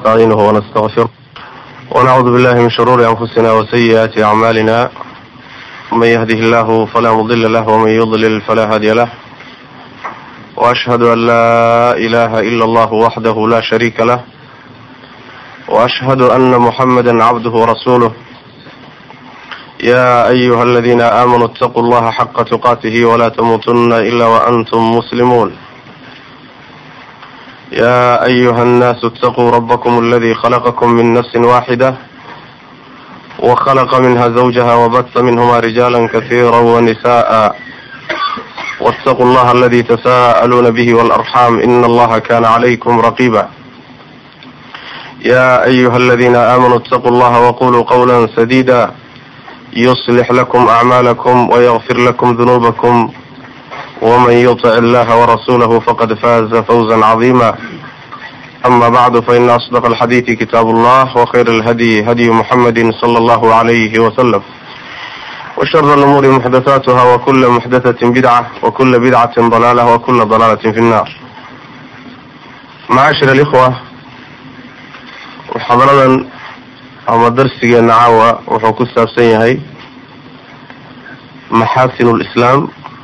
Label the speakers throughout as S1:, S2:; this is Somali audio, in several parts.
S1: ونستعينه ونستغفره ونعوذ بالله من شرور أنفسنا وسيئات أعمالنا من يهده الله فلا مضل له ومن يضلل فلا هادي له وأشهد أن لا إله إلا الله وحده لا شريك له وأشهد أن محمدا عبده ورسوله يا أيها الذين آمنوا اتقوا الله حق تقاته ولا تموتن إلا وأنتم مسلمون يا أيها الناس اتقوا ربكم الذي خلقكم من نفس واحدة وخلق منها زوجها وبث منهما رجالا كثيرا ونساء واتقوا الله الذي تساءلون به والأرحام إن الله كان عليكم رقيبا يا أيها الذين آمنوا اتقوا الله وقولوا قولا سديدا يصلح لكم أعمالكم ويغفر لكم ذنوبكم ومن يطع الله ورسوله فقد فاز فوزا عظيما أما بعد فإن أصدق الحديث كتاب الله وخير الهدي هدي محمد صلى الله عليه وسلم وشر الأمور محدثاتها وكل محدثة بدعة وكل بدعة ضلالة وكل ضلالة في النار معاشر الإخوة محاضرة ama darsigeena caawa wuxuu ku saabsan yahay maxaasin lislaam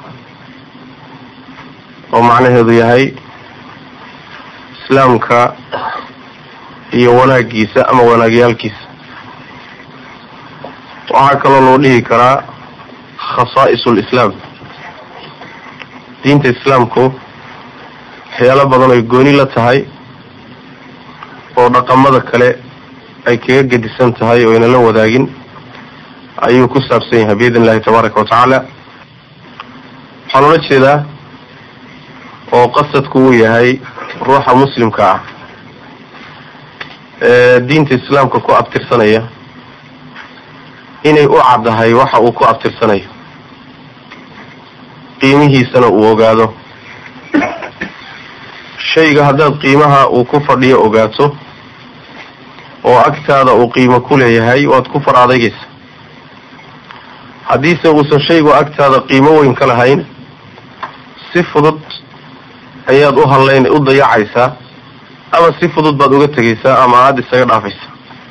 S1: oo macnaheedu yahay islaamka iyo wanaagiisa ama wanaagyaalkiisa waxaa kaloo loo dhihi karaa khasaa'is lislaam diinta islaamku waxyaalo badan ay gooni la tahay oo dhaqamada kale ay kaga gedisan tahay oo ayna la wadaagin ayuu ku saabsan yahay biidn illahi tabaaraka wa tacaala waxaan ula jeedaa oo qasadku uu yahay ruuxa muslimka ah ee diinta islaamka ku abtirsanaya inay u caddahay waxa uu ku abtirsanayo qiimihiisana uu ogaado shayga haddaad qiimaha uu ku fadhiyo ogaato oo agtaada uu qiimo ku leeyahay waad ku far adeegaysa haddiise uusan shaygu agtaada qiimo weyn ka lahayn si fudud ayaad u hadlayn u dayacaysaa ama si fudud baad uga tegaysaa ama aada isaga dhaafaysa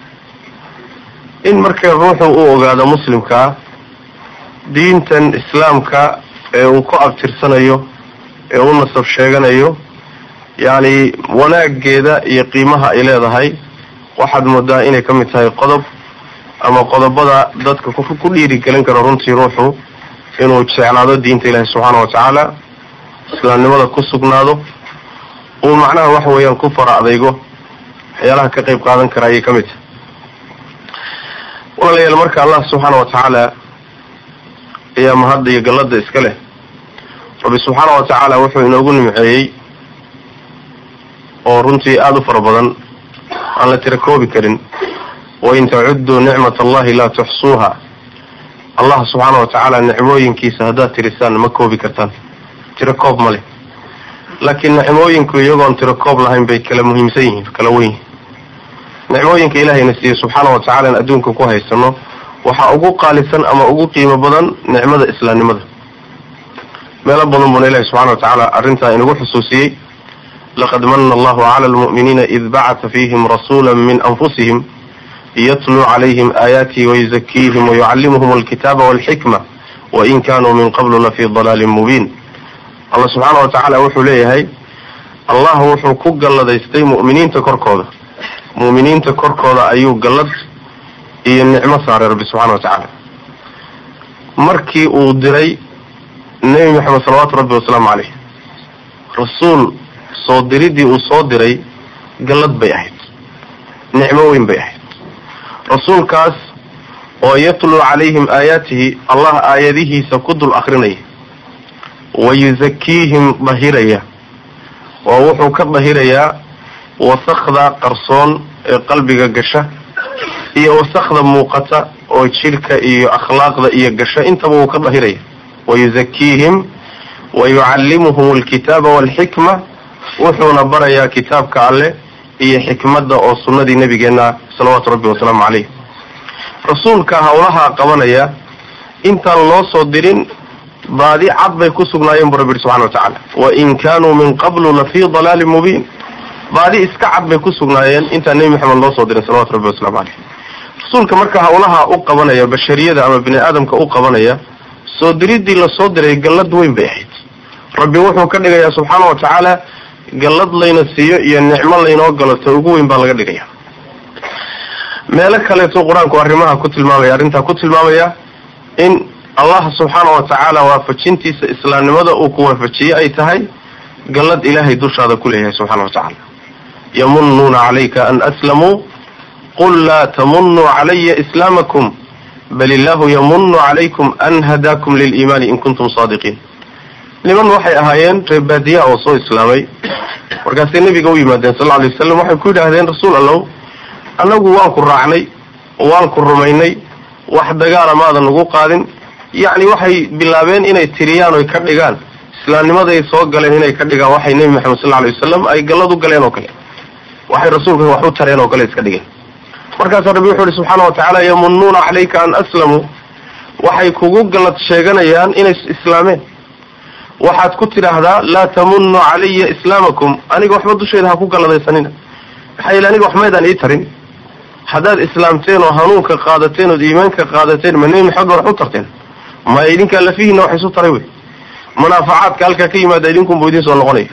S1: in markay ruuxu uu ogaado muslimkaa diintan islaamka ee uu ku abtirsanayo ee u nasab sheeganayo yacni wanaageeda iyo qiimaha ay leedahay waxaad moodaa inay ka mid tahay qodob ama qodobada dadka ku dhiirigelin karo runtii ruuxu inuu jeclaado diinta ilaahi subxaana wa tacaala islaamnimada ku sugnaado uu macnaha waxa weeyaan ku fara adaygo waxyaalaha ka qayb qaadan kara ayay ka mid tahay walaalayaal marka allah subxaana wa tacaala ayaa mahadda iyo gallada iska leh rabbi subxaana wa tacaala wuxuu inoogu nimceeyey oo runtii aada u fara badan aan la tira koobi karin wain tacudduu nicmat allahi laa tuxsuuha allah subxaana wa tacaala nicmooyinkiisa haddaad tirisaan ma koobi kartaan tiro koob ma leh laakiin nicmooyinku iyagoon tiro koob lahayn bay kala muhiimsan yihiin kala wen yihin nicmooyinka ilaahayna siiye subxaana wa tacala in adduunka ku haysano waxaa ugu qaalisan ama ugu qiimo badan nicmada islaamnimada meelo badan buuna ilahi subxana wa tacaala arrintaa inagu xusuusiyey laqad mana allahu cala almu'miniina id bacata fiihim rasuula min anfusihim yatluu calayhim aayaatihi wayuzakiihim wayucallimuhum alkitaaba walxikma wain kanuu min qablu lafii dalaalin mubiin allah subxaana wa tacaala wuxuu leeyahay allah wuxuu ku galladaystay mu'miniinta korkooda mu'miniinta korkooda ayuu gallad iyo nicmo saaray rabbi subxana wa tacaala markii uu diray nebi maxamed salawaatu rabbi wasalaamu caleyh rasuul soo diridii uu soo diray gallad bay ahayd nicmo weyn bay ahayd rasuulkaas oo yatluu calayhim aayaatihi allah aayadihiisa ku dul akrinaya wa yuzakiihim dahiraya oo wuxuu ka dahirayaa wasakda qarsoon ee qalbiga gasha iyo wasakda muuqata oo jidhka iyo akhlaaqda iyo gasha intaba wuu ka dahiraya wa yuzakiihim wa yucallimuhum alkitaaba walxikma wuxuuna barayaa kitaabka alleh iyo xikmadda oo sunnadii nabigeenna salawaatu rabbi wasalaamu caleyh rasuulka howlahaa qabanaya intaan loo soo dirin baadi cad bay ku sugnaayeen bu rabbi yihi subxana wa tacaala wain kaanuu min qablu lafii dalaalin mubiin baadi iska cad bay ku sugnaayeen intaan nebi maxamed loo soo dirin salawatu rabbi wasalaamu caleyh rasuulka marka hawlaha u qabanaya bashariyada ama bini aadamka u qabanaya soo diriddii lasoo diray gallad weyn bay ahayd rabbi wuxuu ka dhigayaa subxaana wa tacaala gallad layna siiyo iyo nicmo laynoo galato ugu weyn baa laga dhigaya meelo kaleeto qur-aanku arrimaha ku tilmaamaya arrintaa ku tilmaamaya in allah subxaana wa tacaala waafajintiisa islaamnimada uu ku waafajiyey ay tahay gallad ilaahay dushaada ku leeyahay subxana wa tacaala yamunuuna calayka an aslamuu qul laa tamunuu calaya islaamakum bal illahu yamunu calaykum an hadaakum liliimaani in kuntum saadiqiin niman waxay ahaayeen reer baadiya oo soo islaamay markaasay nebiga u yimaadeen sal alay wasalam waxay ku yidhaahdeen rasuul allow annagu waan ku raacnay waan ku rumaynay wax dagaala maadan nagu qaadin yacni waxay bilaabeen inay tiriyaan oy ka dhigaan islaamnimaday soo galeen inay ka dhigaan waxay nebi maxamed sal alay wasalam ay gallad u galeen oo kale waxay rasuulka wax u tareen oo kale iska dhigeen markaasaa rabbi wuxuu ihi subxaana wa tacaala yamunuuna calayka an aslamuu waxay kugu gallad sheeganayaan inay islaameen waxaad ku tidhaahdaa laa tamunuu calaya islaamakum aniga waxba dusheeda ha ku galladaysanina maxaa yeele aniga wax maydaan ii tarin haddaad islaamteen oo hanuunka qaadateen ood iimaanka qaadateen ma nebi maxamed ba wax u tarteen ma idinkaa lafihiina wax isu taray wey munaafacaadka halkaa ka yimaada idinkunbu idin soo noqonaya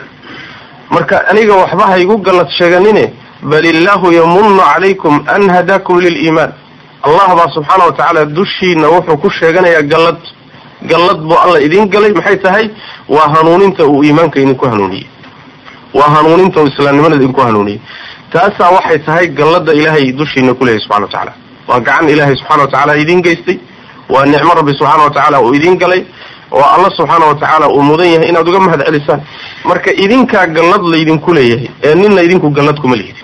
S1: marka aniga waxba ha igu gallad sheeganine bal illaahu yamunu calaykum an hadaakum liliimaan allah baa subxaana wa tacaala dushiina wuxuu ku sheeganayaa gallad gallad buu alla idin galay maxay tahay waa hanuuninta uu iimaanka idinku hanuuniyey waa hanuuninta uu islaamnimada idinku hanuuniyey taasaa waxay tahay gallada ilaahay dushiina kuleeyahy subxana wa tacaala waa gacan ilaahay subxana wa tacaala idin geystay waa nicmo rabbi subxaana wa tacaala uu idin galay oo alla subxaana wa tacaala uu mudan yahay inaad uga mahad celisaan marka idinkaa gallad laydinku leeyahay ee nina idinku gallad kuma lihidin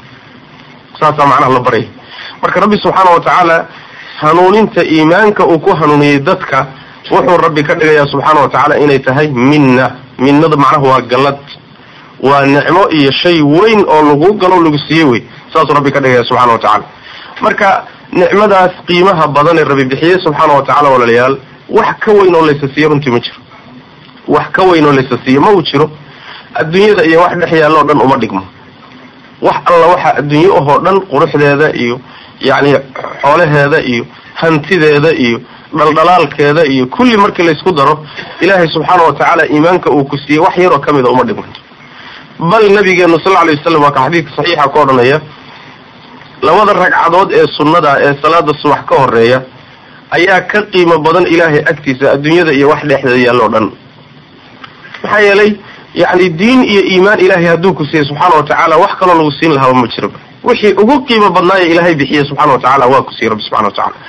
S1: saasaa macnaha la baryay marka rabbi subxaana wa tacaala hanuuninta iimaanka uu ku hanuuniyey dadka wuxuu rabbi ka dhigayaa subxaana wa tacaala inay tahay minna minnada macnaha waa gallad waa nicmo iyo shay weyn oo lagu galo lagu siiyey wey saasuu rabbi ka dhigaya subxana wa tacaala marka nicmadaas qiimaha badan ee rabbi bixiyey subxaana wa tacala walaalayaal wax ka weyn oo laysa siiyo runtii ma jiro wax ka weyn oo laysa siiyo ma uu jiro adduunyada iyo wax dhex yaalloo dhan uma dhigmo wax alla waxa adduunye ahoo dhan quruxdeeda iyo yacni xoolaheeda iyo hantideeda iyo dhaldhalaalkeeda iyo kulli markii laysku daro ilaahay subxaana wa tacaala iimaanka uu ku siiyey wax yaroo ka mida uma dhigmanto bal nabigeenu sal alay wasalam waa ka xadiidka saxiixa ka odhanaya labada ragcadood ee sunnada ee salaada subax ka horeeya ayaa ka qiimo badan ilaahay agtiisa adduunyada iyo wax dhexdeeda yaalloo dhan maxaa yeelay yacni diin iyo iimaan ilaahay hadduu ku siiyey subxaana wa tacaala wax kaloo lagu siin lahaaba ma jiro wixii ugu qiimo badnaaye ilaahay bixiye subxana wa tacala waa ku siiyey rabbi subxana wa tacala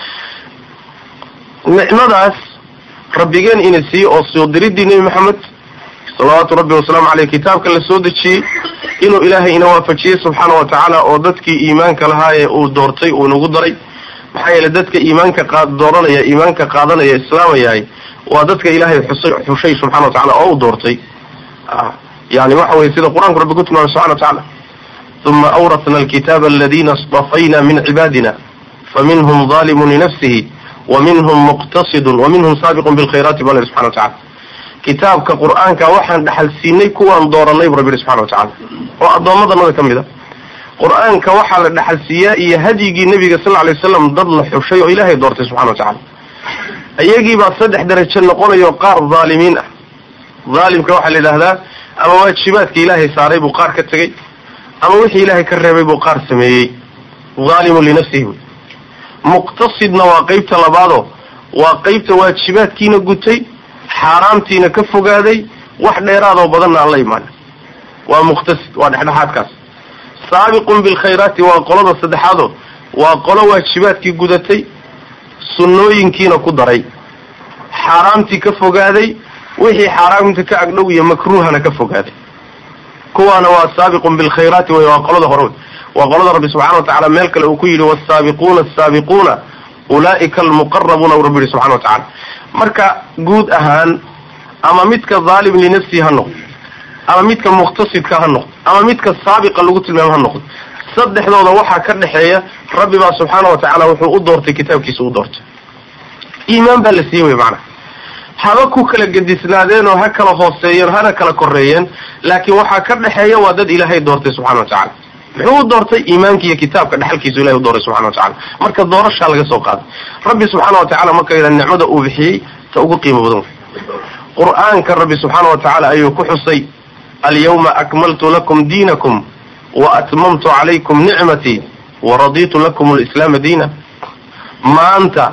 S1: nicmadaas rabbigeen ina siiye oo soo diridii nebi maxamed salawaatu rabbi wasalaamu caleyh kitaabka la soo dejiyey inuu ilaahay ina waafajiyey subxaana wa tacaala oo dadkii iimaanka lahaa ee uu doortay uu inagu daray maxaa yeele dadka iimaanka qa dooranaya iimaanka qaadanaya islaamayahay waa dadka ilaahay xusay xushay subxana wa tacala oo u doortay yani waxa weye sida qur-aanku rabbi ku tilmaamay subxana wa tacaala uma awratna alkitaaba aladina istafayna min cibaadina faminhum zalimun linafsihi waminhum muqtasidun waminhum saabiqun bilkhayraati bal subxana wa tacala kitaabka qur-aanka waxaan dhaxal siinay kuwaan dooranay bu rabbi yihi subxana wa tacala oo addoommadanada ka mid a qur-aanka waxaa la dhaxal siiyaa iyo hadyigii nebiga sal alay waslam dad la xushay oo ilaahay doortay subxana wa tacala iyagiibaa saddex darajo noqonayo qaar dhaalimiin ah dhaalimka waxaa la yidhaahdaa ama waajibaadka ilaahay saaray buu qaar ka tegey ama wixii ilaahay ka reebay buu qaar sameeyey dhaalimun linafsihi wey muqtasidna waa qeybta labaadoo waa qeybta waajibaadkiina gutay xaaraamtiina ka fogaaday wax dheeraadoo badanna aan la imaan waa muqtasid waa dhexdhexaadkaas saabiqun bilkhayraati waa qolada saddexaadoo waa qolo waajibaadkii gudatay sunnooyinkiina ku daray xaaraamtii ka fogaaday wixii xaaraamta ka agdhow iyo makruuhana ka fogaaday kuwaana waa saabiqun bilkhayraati wey waa qolada hore waa qolada rabbi subxana wa tacala meel kale uu ku yidhi wasaabiquuna asaabiquuna ulaa'ika almuqarabuuna uu rabbi yihi subxana wa tacala marka guud ahaan ama midka dhaalim linafsihi ha noqdo ama midka muqtasidka ha noqdo ama midka saabiqa lagu tilmaamo ha noqdo saddexdooda waxaa ka dhexeeya rabbi baa subxaana wa tacaala wuxuu u doortay kitaabkiisa u doortay iimaan baa la siiyey wey macana haba ku kala gedisnaadeen oo ha kala hooseeyeen hana kala koreeyeen laakiin waxaa ka dhexeeya waa dad ilaahay doortay subxana wa tacala muxuu u doortay iimaanka iyo kitaabka dhexalkiisu ilahay u doortay subxana wa tacala marka doorashaa laga soo qaaday rabbi subxaana wa tacala marka yidhaha nicmada uu bixiyey ta ugu qiimo badan qur-aanka rabbi subxaana wa tacaala ayuu ku xusay alyawma akmaltu lakum diinakum wa atmamtu calaykum nicmatii wa raditu lakum alislaama diina maanta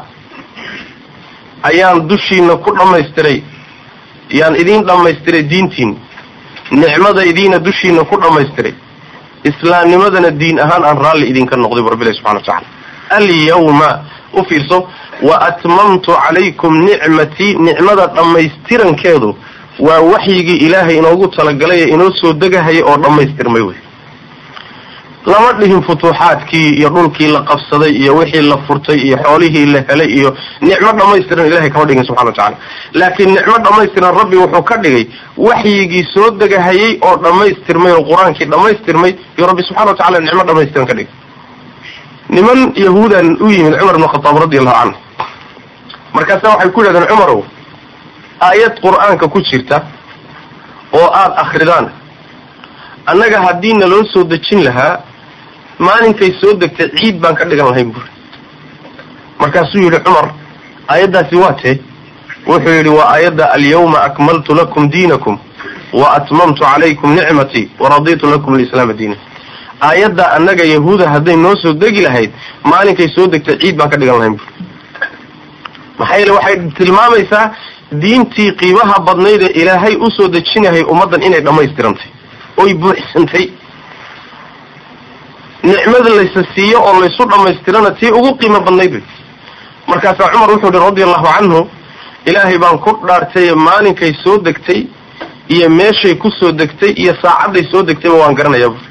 S1: ayaan dushiina ku dhammaystiray yaan idiin dhammaystiray diintiin nicmadaydiina dushiina ku dhammaystiray islaamnimadana diin ahaan aan raalli idinka noqday bu rabbilahi subxana wa tacala alyawma u fiirso wa atmamtu calaykum nicmatii nicmada dhammaystirankeedu waa waxyigii ilaahay inoogu talagalay ee inoo soo degahaya oo dhammaystirmay wey lama dhihin futuuxaadkii iyo dhulkii la qabsaday iyo wixii la furtay iyo xoolihii la helay iyo nicmo dhammaystiran ilahay kama dhigin subxana wa tacala laakiin nicmo dhammaystiran rabbi wuxuu ka dhigay waxyigii soo degahayay oo dhammaystirmay oo qur-aankii dhammaystirmay iyo rabbi subxana wa tacala nicmo dhammaystiran ka dhigay niman yahuudan u yimid cumar ibn khataab radi allahu canhu markaasa waxay ku yidhahdeen cumarow aayad qur-aanka ku jirta oo aada akridaan annaga haddii na loo soo dejin lahaa maalinkay soo degtay ciid baan ka dhigan lahayn buuri markaasuu yidhi cumar aayaddaasi waa tee wuxuu yidhi waa aayadda alyawma akmaltu lakum diinakum wa atmamtu calaykum nicmatii waraditu lakum alislaama diina aayadda annaga yahuuda hadday noo soo degi lahayd maalinkay soo degtay ciid baan ka dhigan lahayn buuri maxaa yeele waxay tilmaamaysaa diintii qiimaha badnayd ee ilaahay usoo dejinahay ummaddan inay dhammaystirantay oy buuxsantay nicmada laysa siiyo oo laysu dhammaystirana tii ugu qiimo badnayd wey markaasaa cumar wuxuu yihi radi allahu canhu ilaahay baan ku dhaartay maalinkay soo degtay iyo meeshay ku soo degtay iyo saacadday soo degtayba waan garanayaa buuri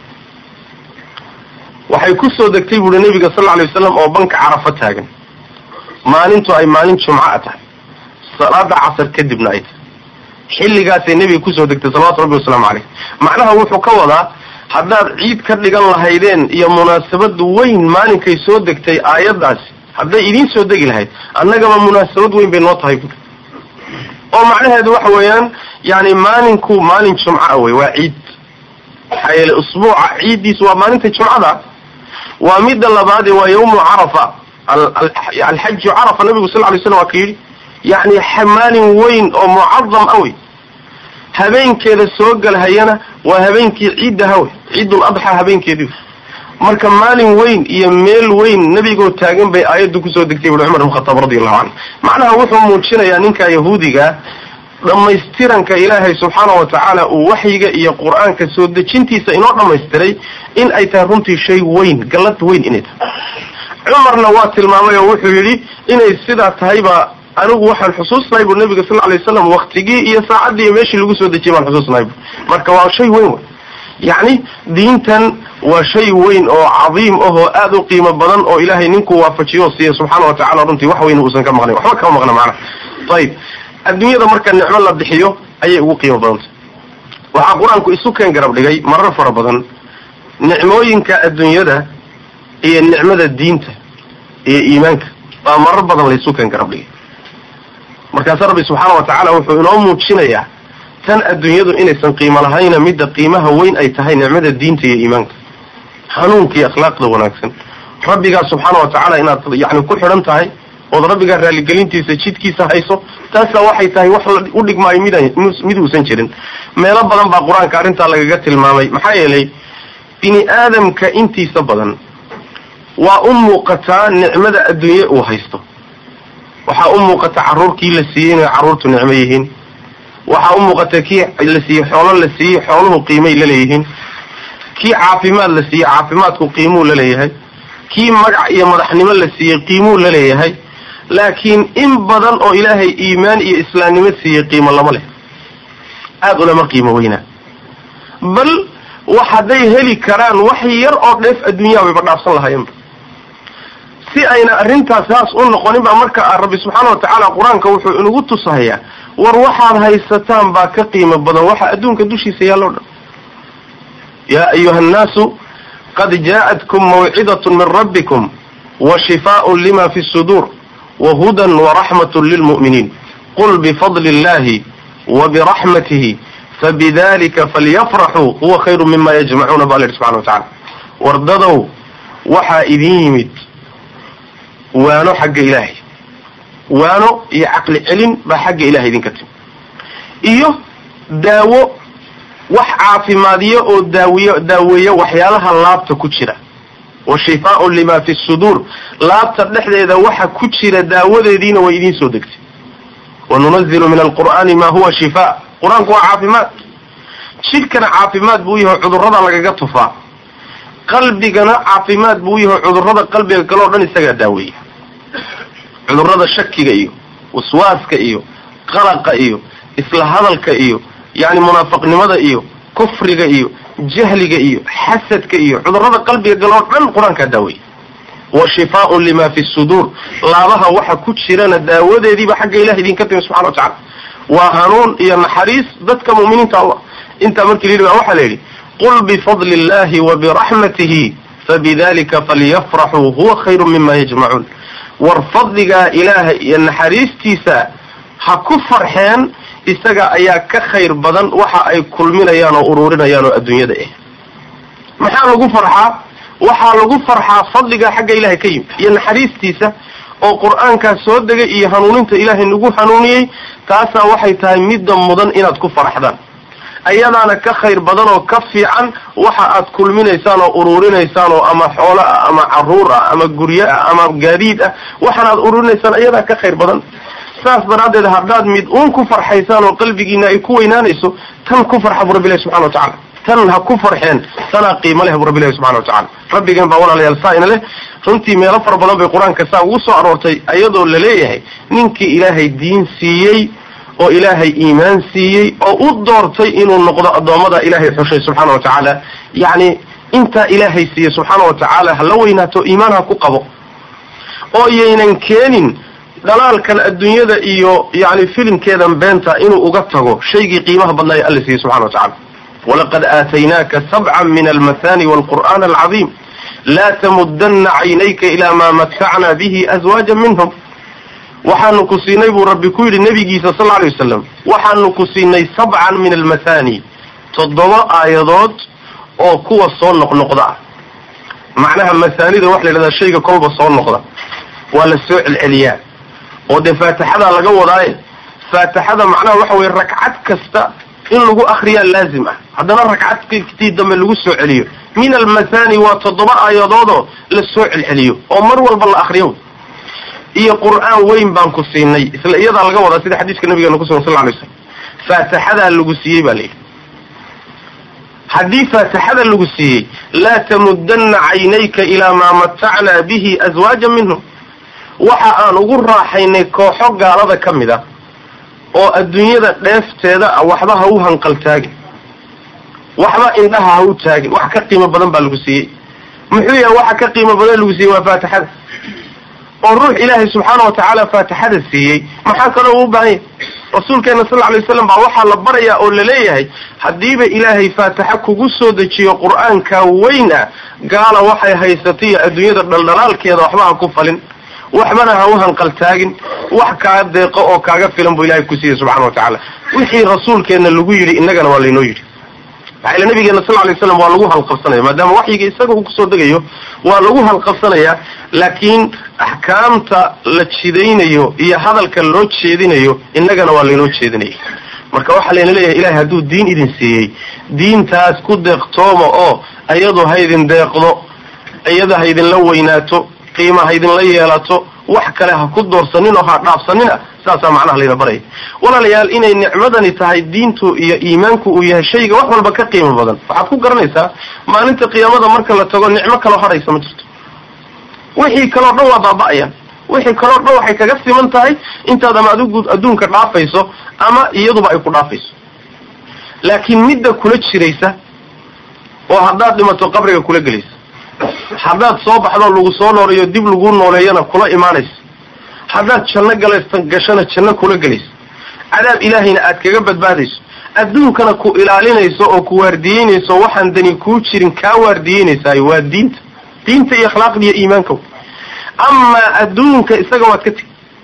S1: waxay ku soo degtay buuhi nebiga sal alay wasalam oo banka carafo taagan maalintu ay maalin jumca tahay salaada casar kadibna ay tahay xilligaasay nebiga kusoo degtay salawatu rabbi wasalaamu caleyh macnaha wuxuu ka wadaa haddaad ciid ka dhigan lahaydeen iyo munaasabad weyn maalinkay soo degtay aayaddaasi hadday idiin soo degi lahayd annagaba munaasabad weyn bay noo tahay buuri oo macnaheedu waxa weeyaan yani maalinku maalin jumca wey waa ciid maxaa yeele usbuuca ciiddiis waa maalinta jumcada waa midda labaadee waa yawmu carafa alxaju carafa nabigu sal lay slam waa ka yidhi yani maalin weyn oo mucadam ah wey habeenkeeda soo galhayana waa habeenkii ciiddaha wey ciidul adxa habeenkeedii marka maalin weyn iyo meel weyn nebigoo taagan bay aayaddu kusoo degtay bui cumar ibn khataab radi allahu canhu macnaha wuxuu muujinayaa ninka yahuudiga dhammaystiranka ilaahay subxaana wa tacaala uu waxyiga iyo qur-aanka soo dejintiisa inoo dhammaystiray in ay tahay runtii shay weyn gallad weyn inay tahay cumarna waa tilmaamay oo wuxuu yidhi inay sidaa tahayba anigu waxaan xusuusnahay bu nabiga sal alay waslam waktigii iyo saacaddii iyo meeshii lagu soo dejiyay baan xusuusnahay bu marka waa shay weyn wey yacni diintan waa shay weyn oo cadiim ahoo aada u qiimo badan oo ilaahay ninkuu waafajiyo siiya subxaana wa tacala runtii wax weyn uusan ka maqnayn waxba kama maqna macnaha ayib adduunyada marka nicmo la bixiyo ayay ugu qiimo badantay waxaa qur-aanku isu keen garab dhigay marar fara badan nicmooyinka adduunyada iyo nicmada diinta iyo iimaanka baa marar badan laysu keen garab dhigay markaasa rabbi subxaana wa tacaala wuxuu inoo muujinayaa tan adduunyadu inaysan qiimo lahayna midda qiimaha weyn ay tahay nicmada diinta iyo iimaanka hanuunka iyo akhlaaqda wanaagsan rabbigaa subxaana wa tacaala inaad yani ku xidhan tahay ood rabbigaa raaligelintiisa jidkiisa hayso taasa waxay tahay wax u dhigmaayo mid mid uusan jirin meelo badan baa qur-aanka arrintaa lagaga tilmaamay maxaa yeelay bini aadamka intiisa badan waa u muuqataa nicmada adduunye uu haysto waxaa u muuqata carruurkii la siiyey inay carruurtu nicmo yihiin waxaa u muuqata kii la siiyey xoolo la siiyey xooluhu qiimay laleeyihiin kii caafimaad la siiyey caafimaadku qiimuu laleeyahay kii magac iyo madaxnimo la siiyey qiimuu laleeyahay laakiin in badan oo ilaahay iimaan iyo islaamnimo siiyey qiimo lama leh aada ulama qiimo weynaa bal wax hadday heli karaan wax yar oo dheef adduunyaha bayba dhaafsan lahaayeenba si ayna arrintaas saas u noqonin baa marka rabbi subxaana wa tacaala qur-aanka wuxuu inagu tusahayaa war waxaad haysataan baa ka qiimo badan waxa adduunka dushiisa yaalloo dhan yaa ayuha annaasu qad jaa'atkum mawcidatun min rabbikum wa shifaaun lima fi suduur wa hudan waraxmatun lilmu'miniin qul bifadli illahi wa biraxmatihi fabidalika falyafraxuu huwa khayru mima yajmacuuna ba la yidhi subxana wa tacala wardadow waxaa idin yimid waano xagga ilaahay waano iyo caqli celin baa xagga ilahay idinka timi iyo daawo wax caafimaadiyo oo daawiyo daaweeya waxyaalaha laabta ku jira wa shifaaun lima fi suduur laabta dhexdeeda waxa ku jira daawadeediina way idiin soo degtay wa nunazilu min alqur'aani ma huwa shifaa qur-aanku waa caafimaad jidhkana caafimaad buu yahay cudurrada lagaga tufaa qalbigana caafimaad buu yahay cudurrada qalbiga kale o dhan isagaa daaweeya cudurrada shakiga iyo waswaaska iyo qalaqa iyo isla hadalka iyo yani munaafaqnimada iyo kufriga iyo jahliga iyo xasadka iyo cudurrada qalbiga gale oo dhan qur-aankaa daaweeya wa shifaaun lima fi suduur laabaha waxa ku jirana daawadeediiba xagga ilah idinka timi subxana wa tacala waa hanuun iyo naxariis dadka mu'miniinta allah intaa markii la yidhi baa waxaa la yidhi qul bifadli illahi wa biraxmatihi fabidalika falyafraxuu huwa khayru mima yajmacuun war fadligaa ilaaha iyo naxariistiisa ha ku farxeen isaga ayaa ka khayr badan waxa ay kulminayaan oo ururinayaan oo adduunyada ah maxaa lagu farxaa waxaa lagu farxaa fadligaa xagga ilahay ka yimid iyo naxariistiisa oo qur-aankaa soo degay iyo hanuuninta ilaahay nagu hanuuniyey taasaa waxay tahay midda mudan inaad ku farxdaan ayadaana ka khayr badan oo ka fiican waxa aad kulminaysaan oo ururinaysaan oo ama xoolo ah ama caruur ah ama guryo ah ama gaadiid ah waxaan aad ururinaysaan ayadaa ka khayr badan saas daraaddeed haddaad mid uun ku farxaysaan oo qalbigiina ay ku weynaanayso tan ku farxa bu rabbilahi subxana wa tacala tan ha ku farxeen tanaa qiimo leh bu rabbilahi subxana wa tacala rabbigeen baa walaalayaal saa ina leh runtii meelo fara badan bay qur-aanka saa ugu soo aroortay ayadoo la leeyahay ninkii ilaahay diin siiyey oo ilaahay iimaan siiyey oo u doortay inuu noqdo addoommada ilaahay xushay subxaana wa tacaala yacni intaa ilaahay siiyey subxaana wa tacaala hala weynaato iimaan ha ku qabo oo yaynan keenin dhalaalkan adduunyada iyo yani filimkeedan beenta inuu uga tago shaygii qiimaha badnaayo alla siiyey subxana wa tacala walaqad aataynaaka sabcan min almathani walqur'aan alcadiim laa tamudana caynayka ilaa maa matacna bihi azwaaja minhum waxaanu ku siinay buu rabbi ku yidhi nabigiisa sal alay wasalam waxaanu ku siinay sabcan min almathani toddoba aayadood oo kuwa soo noqnoqda ah macnaha mahaanida waxa la yidhahdaa shayga kolba soo noqda waa la soo celceliyaa oo dee faatixadaa laga wadaaye faatixada macnaha waxa weye ragcad kasta in lagu akriyaa laazim ah haddana ragcadktii dambe lagu soo celiyo min almathani waa toddoba aayadoodoo la soo celceliyo oo mar walba la akriyo iyo qur'aan weyn baan ku siinay isla iyadaa laga wadaa sida xadiiska nabigeena kusugan sal lay slam faatixadaa lagu siiyey baa layidhi haddii faatixada lagu siiyey laa tamudana caynayka ilaa maa matacnaa bihi aswaaja minhum waxa aan ugu raaxaynay kooxo gaalada ka mid a oo adduunyada dheefteeda ah waxba ha u hanqaltaagin waxba indhaha ha u taagin wax ka qiimo badan baa lagu siiyey muxuu yahay waxa ka qiimo badan lagu siiyey waa faatixada oo ruux ilaahay subxaana wa tacaala faatixada siiyey maxaa kaloo u baahan yahay rasuulkeena sal alay waslam baa waxaa la barayaa oo laleeyahay haddiiba ilaahay faatixa kugu soo dejiyo qur-aanka weyn ah gaala waxay haysatay adduunyada dhaldhalaalkeeda waxba ha ku falin waxbana ha u hanqaltaagin wax kaa deeqo oo kaaga filan buu ilahay ku siiyey subxana wa tacaala wixii rasuulkeenna lagu yidhi innagana waa laynoo yidhi maxaa ila nabigeena sal lay slam waa lagu halqabsanaya maadaama waxyiga isaga uu kusoo degayo waa lagu halqabsanayaa laakiin axkaamta la jidaynayo iyo hadalka loo jeedinayo innagana waa laynoo jeedinaya marka waxaa layna leeyahay ilahay hadduu diin idin siiyey diintaas ku deeqtooma oo iyadu ha idin deeqdo iyada ha idinla weynaato qiima ha idinla yeelato wax kale ha ku doorsanin oo ha dhaafsanina saasaa macnaha layna baraya walaalayaal inay nicmadani tahay diintu iyo iimaanku uu yahay shayga wax walba ka qiimo badan waxaad ku garanaysaa maalinta qiyaamada marka la tago nicmo kaloo hadhaysa ma jirto wixii kaloo dhan waa baaba-ayaan wixii kaloo dhan waxay kaga siman tahay intaad ama adigu adduunka dhaafayso ama iyaduba ay ku dhaafayso laakiin midda kula jiraysa oo haddaad dhimato qabriga kula gelaysa haddaad soo baxdo lagu soo nooleeyo dib lagu nooleeyana kula imaanaysa haddaad janno galaysa gashana janno kula gelaysa cadaab ilaahayna aad kaga badbaadayso adduunkana ku ilaalinayso oo ku waardiyeynayso waxaan dani kuu jirin kaa waardiyeynaysaay waa diinta diinta iyo akhlaaqda iyo iimaanka amaa adduunka isaga waad ka tegi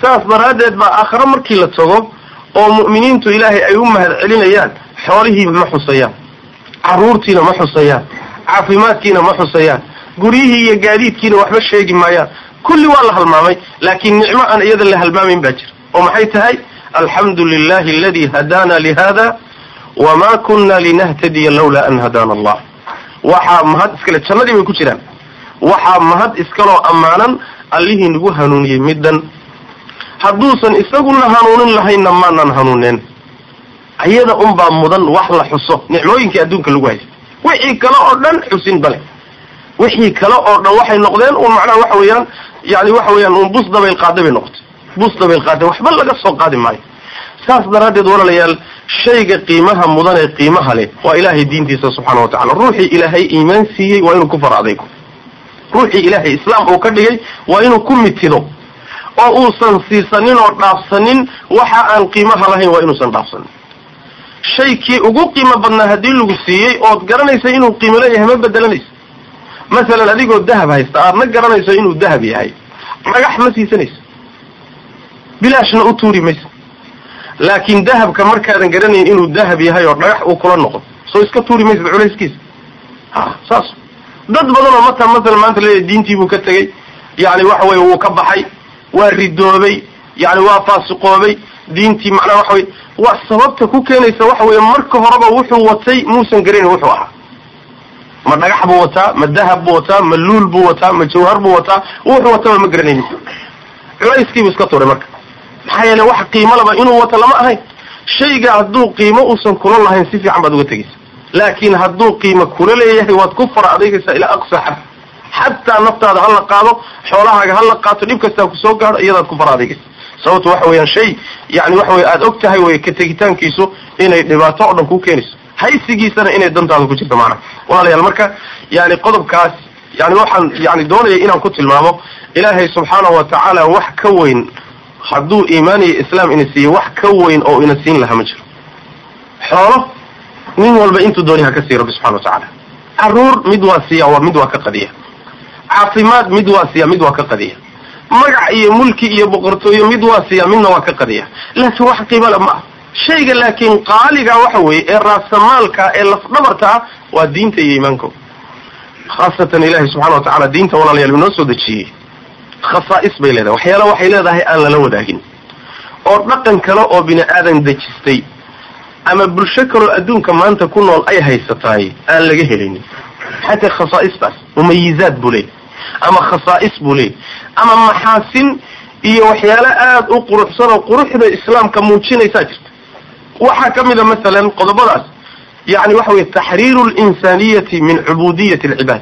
S1: saas daraaddeed baa aakhare markii la tago oo mu'miniintu ilaahay ay u mahad celinayaan xoolihii ma xusayaan carruurtiina ma xusayaan caafimaadkiina ma xusayaan guryihii iyo gaadiidkiina waxba sheegi maayaan kulli waa la halmaamay laakiin nicmo aan iyada la halmaamayn baa jira oo maxay tahay alxamdu lilahi aladi hadaana lihada wama kuna linahtadiya lawlaa an hadaana allah waxaa mahad iskale jannadii bay ku jiraan waxaa mahad iskaloo ammaanan allihii nagu hanuuniyey middan hadduusan isaguna hanuunin lahaynna maanan hanuuneen ayada unbaa mudan wax la xuso nicmooyinkii adduunka lagu haysta wixii kale oo dhan xusin bale wixii kale oo dhan waxay noqdeen un macnaha waxa weeyaan yani waxa weeyaan un bus dabayl qaada bay noqotay bus dabayl qaada waxba laga soo qaadi maayo saas daraaddeed walaalayaal shayga qiimaha mudan ee qiimaha leh waa ilaahay diintiisa subxaana wa tacala ruuxii ilaahay iimaan siiyey waa inuu ku far adaygo ruuxii ilaahay islaam uu ka dhigay waa inuu ku mitido oo uusan siisanin oo dhaafsanin waxa aan qiimaha lahayn waa inuusan dhaafsanin shaykii ugu qiimo badnaa haddii lagu siiyey ood garanaysa inuu qiimo leeyahay ma bedelanaysa masalan adigoo dahab haysta aadna garanayso inuu dahab yahay dhagax ma siisanaysa bilaashna u tuuri maysa laakiin dahabka markaadan garanayn inuu dahab yahay oo dhagax uu kula noqdo soo iska tuuri maysad culayskiisa ha saas dad badan oo mata masalan maanta leeyahay diintii buu ka tegey yani waxa weye wuu ka baxay waa ridoobay yani waa faasiqoobay diintii macnaha waxa weye waa sababta ku keenaysa waxa weeye marka horeba wuxuu watay muusan garanayn wuxuu ahaa ma dhagax buu wataa ma dahab buu wataa ma luul buu wataa ma jawhar buu wataa wuxuu wataba ma garanaynin culayskiibuu iska tuuray marka maxaa yeele wax qiimo laba inuu wato lama ahayn shayga hadduu qiimo uusan kula lahayn si fiican baad uga tegaysa laakiin hadduu qiimo kula leeyahay waad ku fara adeegaysaa ilaa aqsa xad xataa naftaada hala qaado xoolahaaga hala qaato dhib kastaa kusoo gaadho iyadaad ku fara adeegaysa sababto waxa weeyaan shay yani waxa weye aada og tahay wey ka tegitaankiisu inay dhibaato oo dhan ku keenayso haysigiisana inay dantaada ku jirto maanaa walaalayaal marka yani qodobkaas yani waxaan yani doonaya inaan ku tilmaamo ilaahay subxaanahu wa tacaala wax ka weyn hadduu iimaan iyo islaam ina siiye wax ka weyn oo ina siin lahaa ma jiro xoolo nin walba intuu dooni ha ka siiy rabbi subxana wa tacaala caruur mid waa siiya waa mid waa ka qadiya caafimaad mid waa siiya mid waa ka qadiya magac iyo mulki iyo boqortooyo mid waa siiya midna waa ka qadiya laakiin wax qiimale ma ah shayga laakiin qaaliga waxa weeye ee raasamaalka ee lafdhabarta ah waa diinta iyo iimaanko khaasatan ilahi subxana wa tacala diinta walaalayaal inoo soo dejiyey khasaa'is bay leedahay waxyaala waxay leedahay aan lala wadaagin oo dhaqan kale oo bini aadan dejistay ama bulsho kaloo adduunka maanta ku nool ay haysataay aan laga helinin xataa khasaa'istaas mumayizaad buu leeyay ama khasaa'is buu leeyay ama maxaasin iyo waxyaalo aada u quruxsan oo quruxda islaamka muujinaysaa jirta waxaa ka mid a masalan qodobadaas yani waxa weye taxriiru linsaaniyati min cubudiyati alcibaad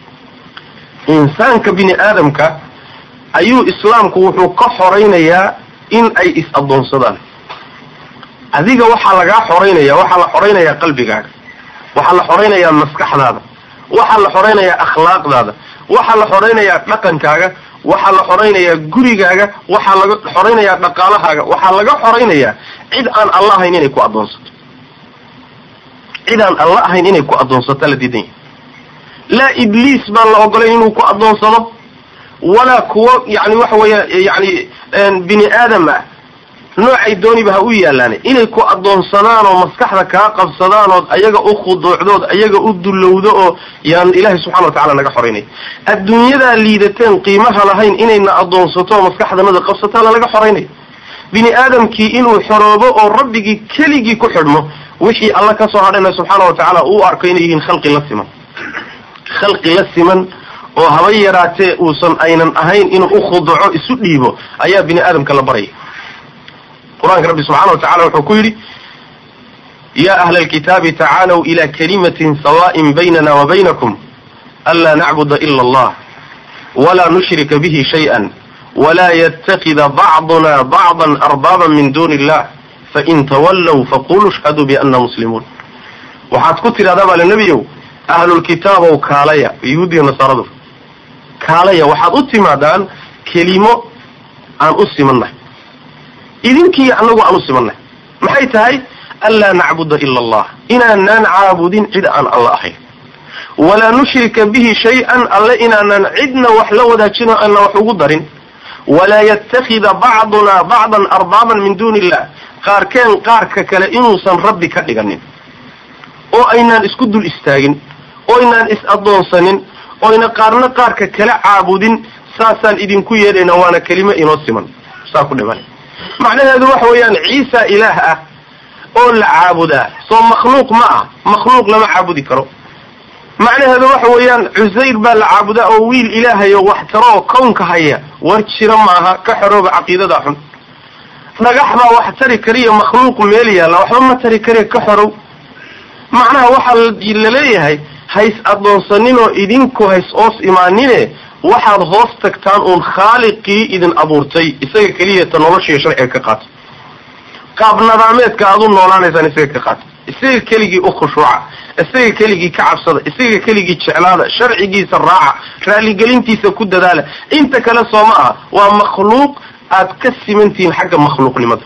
S1: insaanka bini aadamka ayuu islaamku wuxuu ka xoraynayaa in ay is-addoonsadaan adiga waxaa lagaa xoraynaya waxaa la xoraynayaa qalbigaaga waxaa la xoraynayaa maskaxdaada waxaa la xoraynayaa akhlaaqdaada waxaa la xoraynayaa dhaqankaaga waxaa la xoraynayaa gurigaaga waxaa laga xoraynayaa dhaqaalahaaga waxaa laga xoraynayaa cid aan alla ahayn inay ku addoonsato cid aan alla ahayn inay ku addoonsato la diidan yahay laa ibliis baan la ogolayn inuu ku addoonsado walaa kuwo yani waxa weeya yani bini aadam ah noocay dooniba ha u yaalaan inay ku addoonsadaan oo maskaxda kaa qabsadaan ood ayaga u khuduucdood ayaga u dullowdo oo yaan ilaahay subxana wa tacala naga xoraynay adduunyadaa liidateen qiimaha lahayn inayna addoonsato oo maskaxdanada qabsataana laga xoraynay bini aadamkii inuu xoroobo oo rabbigii keligii ku xidhmo wixii alla ka soo hadhayna subxaana wa tacaala uu arko inay yihiin khalqi la siman khalqi la siman oo haba yaraatee uusan aynan ahayn inuu u khuduco isu dhiibo ayaa bini aadamka la baraya qur-aanka rabbi subxana wa tacala wuxuu ku yidhi ya ahla alkitaabi tacaalow ila kalimatin sawa'in baynana wa baynakum anlaa nacbuda ila allah walaa nushrika bihi shayئa walaa ytakida bacduna bacda arbaaban min duni illah fain tawallow faquluu ishhaduu biana muslimuun waxaad ku tidhahdaa baa nebiyow ahlulkitaabow kaalaya yahuudiya nasaaradu kaalaya waxaad u timaadaan kelimo aan u simannahay idinkiiyo annagu aan u simannahay maxay tahay anlaa nacbuda ila allah inaanaan caabudin cid aan alla ahayn walaa nushrika bihi shay-an alle inaanaan cidna wax la wadaajino aanna wax ugu darin walaa yatakida bacduna bacdan arbaaban min duuni illah qaarkeen qaarka kale inuusan rabbi ka dhiganin oo aynaan isku dul istaagin oo aynaan is-addoonsanin oyna qaarna qaarka kala caabudin saasaan idinku yeedhayna waana kelimo inoo siman saa ku dhiman macnaheedu waxa weeyaan ciisa ilaah ah oo la caabudaa soo makhluuq ma ah makhluuq lama caabudi karo macnaheedu waxa weeyaan cusayr baa la caabudaa oo wiil ilaahayo wax taro oo kownka haya war jira maaha ka xorooba caqiidada xun dhagax baa wax tari kariya makhluuq meel yaalla waxba ma tari kariya ka xorow macnaha waxaa laleeyahay hays addoonsaninoo idinku hays oos imaanine waxaad hoos tagtaan uun khaaliqii idin abuurtay isaga keliyata noloshiiyo sharciga ka qaata qaab nadaameedka aad u noolaanaysaan isaga ka qaata isaga keligii u khushuuca isaga keligii ka cabsada isaga keligii jeclaada sharcigiisa raaca raaligelintiisa ku dadaala inta kale soo ma aha waa makhluuq aad ka simantihiin xagga makhluuqnimada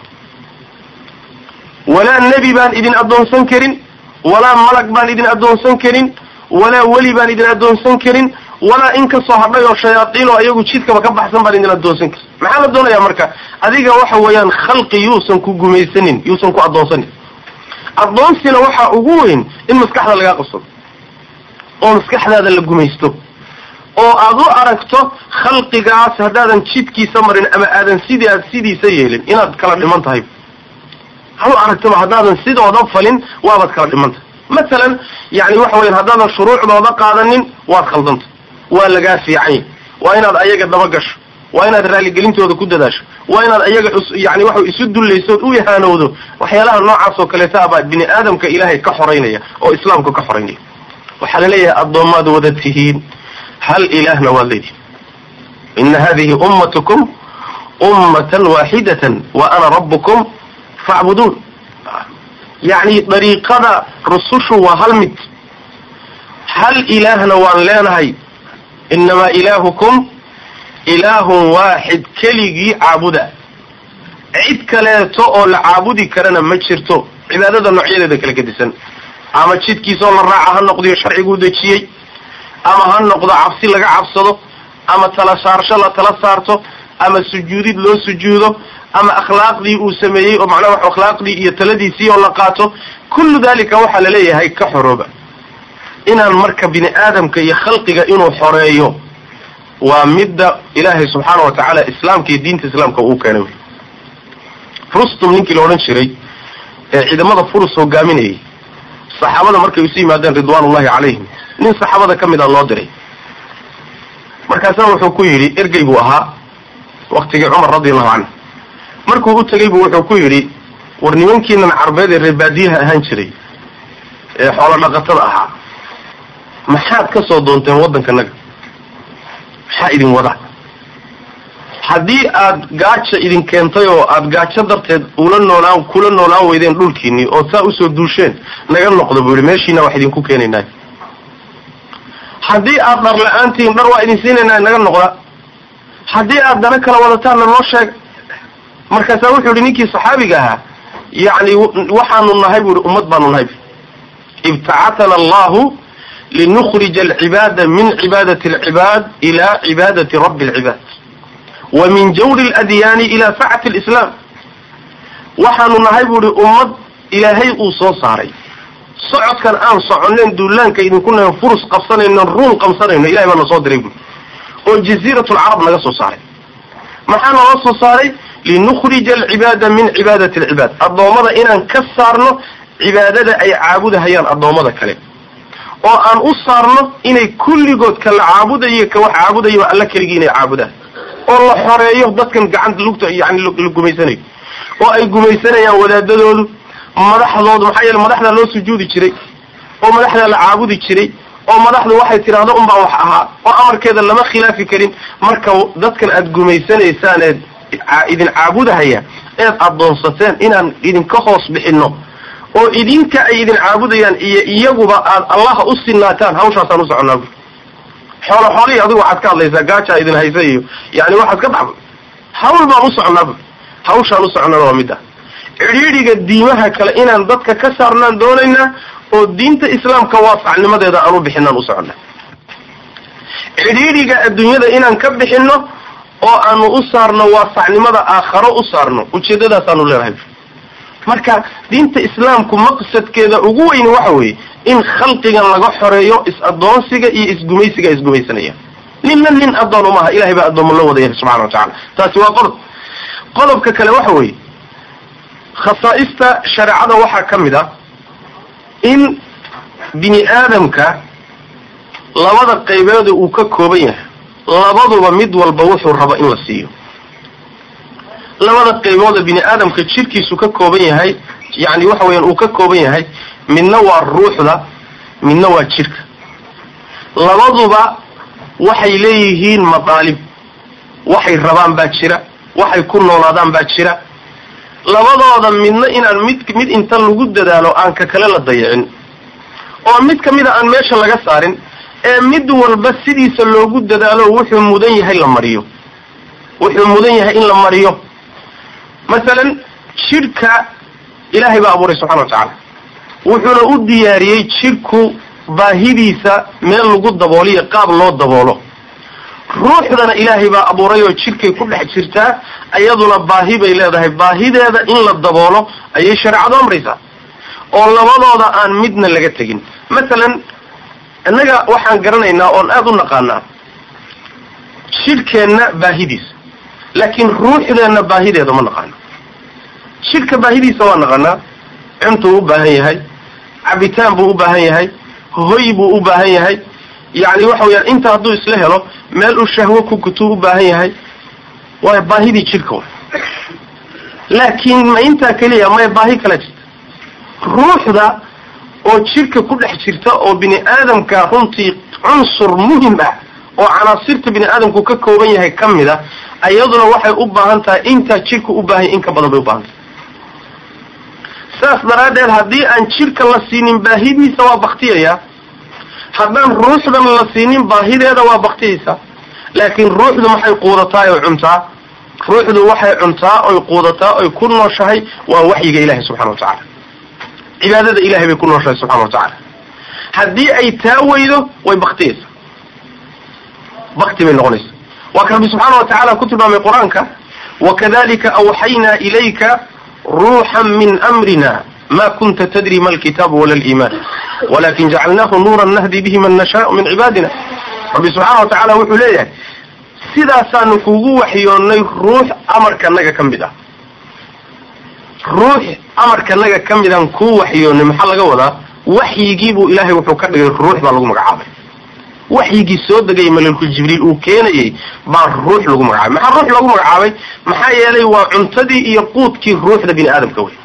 S1: walaa nebi baan idin addoonsan karin walaa malag baan idin addoonsan karin walaa weli baan idin addoonsan karin walaa in kasoo hadhay oo shayaaiin oo ayagu jidkaba ka baxsan baan idin addoonsan karin maxaa la doonayaa marka adiga waxa weeyaan khalqi yuusan ku gumaysanin yuusan ku addoonsanin addoonsina waxaa ugu weyn in maskaxda lagaa qabsado oo maskaxdaada la gumaysto oo aad u aragto khalqigaas haddaadan jidkiisa marin ama aadan sidii aad sidiisa yeelin inaad kala dhiman tahay ha u aragtaba haddaadan sidooda falin waabaad kala dhiman tahay masalan yani waxa weyan haddaadan shuruucdooda qaadanin waad khaldanta waa lagaa fiicanya waa inaad ayaga daba gasho waa inaad raaligelintooda ku dadaasho waa inaad ayaga yani waxa isu dullaysood u ihaanowdo waxyaalaha noocaas oo kaleeta abaa bini aadamka ilaahay ka xoraynaya oo islaamka ka xoraynaya waxaa laleeyahay addoomaad wada tihiin hal ilaahna waad leedihin ina hadihi ummatukum ummatan waaxidatan wa ana rabbukum facbuduun yacni dariiqada rusushu waa hal mid hal ilaahna waan leenahay inamaa ilaahukum ilaahun waaxid keligii caabuda cid kaleeto oo la caabudi karana ma jirto cibaadada noocyadeeda kala gedisan ama jidkiisaoo la raaca ha noqdiyo sharciguu dejiyey ama ha noqdo cabsi laga cabsado ama tala saarsho la tala saarto ama sujuudid loo sujuudo ama akhlaaqdii uu sameeyey oo macnaha wax akhlaaqdii iyo taladiisii oo la qaato kullu dalika waxaa laleeyahay ka xorooba inaan marka bini aadamka iyo khalqiga inuu xoreeyo waa midda ilaahay subxaana wa tacaala islaamka iyo diinta islaamka uu keenay rustum ninkii la odhan jiray ee ciidamada furus hogaaminayay saxaabada markay isu yimaadeen ridwaanullahi calayhim nin saxaabada ka mid a loo diray markaasna wuxuu ku yidhi ergey buu ahaa waktigii cumar radiallahu canhu markuu u tegey buu wuxuu ku yidhi war nimankiinan carbeed ee reebaadiyaha ahaan jiray ee xoolo dhaqatada ahaa maxaad ka soo doonteen waddankanaga maxaa idin wada haddii aad gaaja idin keentay oo aad gaajo darteed ula noolaan kula noolaan weydeen dhulkiinii oo saa usoo duusheen naga noqdo buu yihi meeshiina wax idinku keenaynaa haddii aad dhar la-aantihiin dhar waa idin siinaynaa naga noqda haddii aad dana kala wadataanna noo sheega markaasaa wuxuu yihi ninkii saxaabiga ahaa yacni waxaanu nahay bu ihi ummad baanu nahay ibtacatana allahu linukhrija alcibaada min cibaadati alcibaad ila cibaadati rabbi alcibaad wa min jawri aladyaani ila sacati alislaam waxaanu nahay bu ihi ummad ilaahay uu soo saaray socodkan aan soconeen duulaanka idinku nahan furus qabsanayno ruum qabsanayno ilahay baa na soo diray buui oo jaziiratulcarab naga soo saaray maxaa naloo soo saaray linukhrija alcibaada min cibaadati alcibaad addoommada inaan ka saarno cibaadada ay caabudahayaan addoommada kale oo aan u saarno inay kulligood ka la caabudayo ka wax caabudayaba alla keligii inay caabudaan oo la xoreeyo dadkan gacanta lugta yani la gumaysanayo oo ay gumaysanayaan wadaadadoodu madaxdoodu maxaa yeele madaxdaa loo sujuudi jiray oo madaxdaa la caabudi jiray oo madaxdu waxay tidhaahdo unbaa wax ahaa oo amarkeeda lama khilaafi karin marka dadkan aad gumaysanaysaan eed idin caabudahaya eed addoonsateen inaan idinka hoos bixinno oo idinka ay idin caabudayaan iyo iyaguba aad allaha u sinaataan hawshaasaan u soconnaa bu xoolo xoolihii adigu waxaad ka hadlaysaa gaajaa idin haysa iyo yani waxaad ka dhaxba hawl baan u soconnaa bu hawshaan u soconnana waa midda cidhiidhiga diimaha kale inaan dadka ka saarnaan doonaynaa oo diinta islaamka waasacnimadeeda aan u bixinaan u soconnaa cidhiidhiga adduunyada inaan ka bixinno oo aanu u saarno waasacnimada aakharo u saarno ujeedadaasaanu leenahay marka diinta islaamku maqsadkeeda ugu weyni waxa weeye in khalqigan laga xoreeyo is-adoonsiga iyo isgumaysiga ay isgumaysanayaan ninna nin addoon umaha ilahay baa addoommo la wada yahay subxana wa tacala taasi waa qodob qodobka kale waxa weeye khasaa'ista shareecada waxaa ka mid ah in bini aadamka labada qaybeeda uu ka kooban yahay labaduba mid walba wuxuu rabo in la siiyo labada qaybooda bini aadamka jirkiisu ka kooban yahay yani waxa weeyaan uu ka kooban yahay midna waa ruuxda midna waa jirka labaduba waxay leeyihiin madaalib waxay rabaan baa jira waxay ku noolaadaan baa jira labadooda midna inaan mid mid inta lagu dadaalo aan ka kale la dayicin oo mid kamida aan meesha laga saarin ee mid walba sidiisa loogu dadaalo wuxuu mudan yahay la mariyo wuxuu mudan yahay in la mariyo masalan jidhka ilaahay baa abuuray subxana wa tacaala wuxuuna u diyaariyey jidhku baahidiisa meel lagu dabooliyo qaab loo daboolo ruuxdana ilaahay baa abuuray oo jidhkay ku dhex jirtaa iyaduna baahi bay leedahay baahideeda in la daboolo ayay shareecadu amraysaa oo labadooda aan midna laga tegin masalan innaga waxaan garanaynaa oon aada u naqaanaa jidhkeenna baahidiisa laakiin ruuxdeenna baahideeda ma naqaano jidhka baahidiisa waa naqaanaa cuntuu u baahan yahay cabitaan buu u baahan yahay hoy buu u baahan yahay yacni waxa weyaan inta hadduu isla helo meel uu shahwo ku gutuu u baahan yahay waa baahidii jidhka wa laakiin ma intaa keliya may baahi kala jirta ruuxda oo jidhka ku dhex jirta oo bini aadamka runtii cunsur muhim ah oo canaasirta bini aadamku ka kooban yahay ka mid a iyaduna waxay u baahan tahay intaa jidhka u baahan yahy in ka badan bay u baahan tahay saas daraaddeed haddii aan jidhka la siinin baahidiisa waa baktiyaya haddaan ruuxdan la siinin baahideeda waa baktiyaysa laakiin ruuxdu maxay quudataa oy cuntaa ruuxdu waxay cuntaa oy quudataa oy ku nooshahay waa waxyiga ilahi subxana wa tacaala cibaadada ilahay bay ku nooshahay subxana wa tacaala haddii ay taa weydo way baktiyaysa bakti bay noqonaysa waa ka rabbi subxaana wa tacaala ku tilmaamay qur-aanka wakadalika awxaynaa ilayka ruuxan min amrina ma kunta tadri ma alkitaabu wala aliiman walakin jacalnahu nuuran nahdi bihi man nashaau min cibaadina rabbi subxaana wa tacaala wuxuu leeyahay sidaasaanu kugu waxyoonnay ruux amarkanaga ka mid ah ruux amarkanaga ka midaan kuu waxyoonnay maxaa laga wadaa waxyigiibuu ilaahay wuxuu ka dhigay ruux baa lagu magacaabay waxyigii soo degay malelku jibriil uu keenayay baa ruux lagu magacaabay maxaa ruux lagu magacaabay maxaa yeelay waa cuntadii iyo quudkii ruuxda bini aadamka wey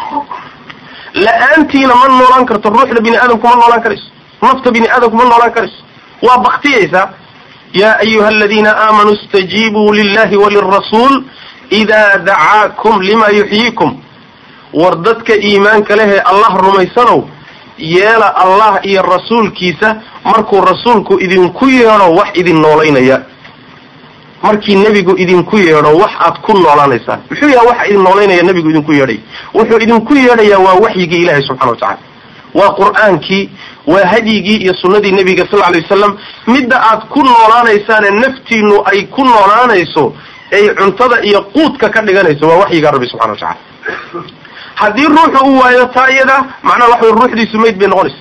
S1: la-aantiina ma noolaan karto ruuxda bini aadamku ma noolaan karayso nafta bini aadamku ma noolaan karayso waa baktiyaysaa yaa ayuha aladiina aamanuu istajiibuu lillahi walirasuul idaa dacaakum lima yuxyiikum war dadka iimaanka lehee allah rumaysanow yeela allah iyo rasuulkiisa markuu rasuulku idinku yeedho wax idin noolaynaya markii nebigu idinku yeedho wax aad ku noolaanaysaan muxuu yaha waxa idin noolaynaya nebigu idinku yeedhay wuxuu idinku yeedhayaa waa waxyigii ilaahay subxana wa tacala waa qur-aankii waa hadyigii iyo sunnadii nebiga sal lla alay wasalam midda aad ku noolaanaysaane naftiinu ay ku noolaanayso ay cuntada iyo quudka ka dhiganayso waa waxyigaa rabbi subxana wa tacala haddii ruuxu u waayo taa iyada macnaha waxa ruuxdiisu mayd bay noqonaysa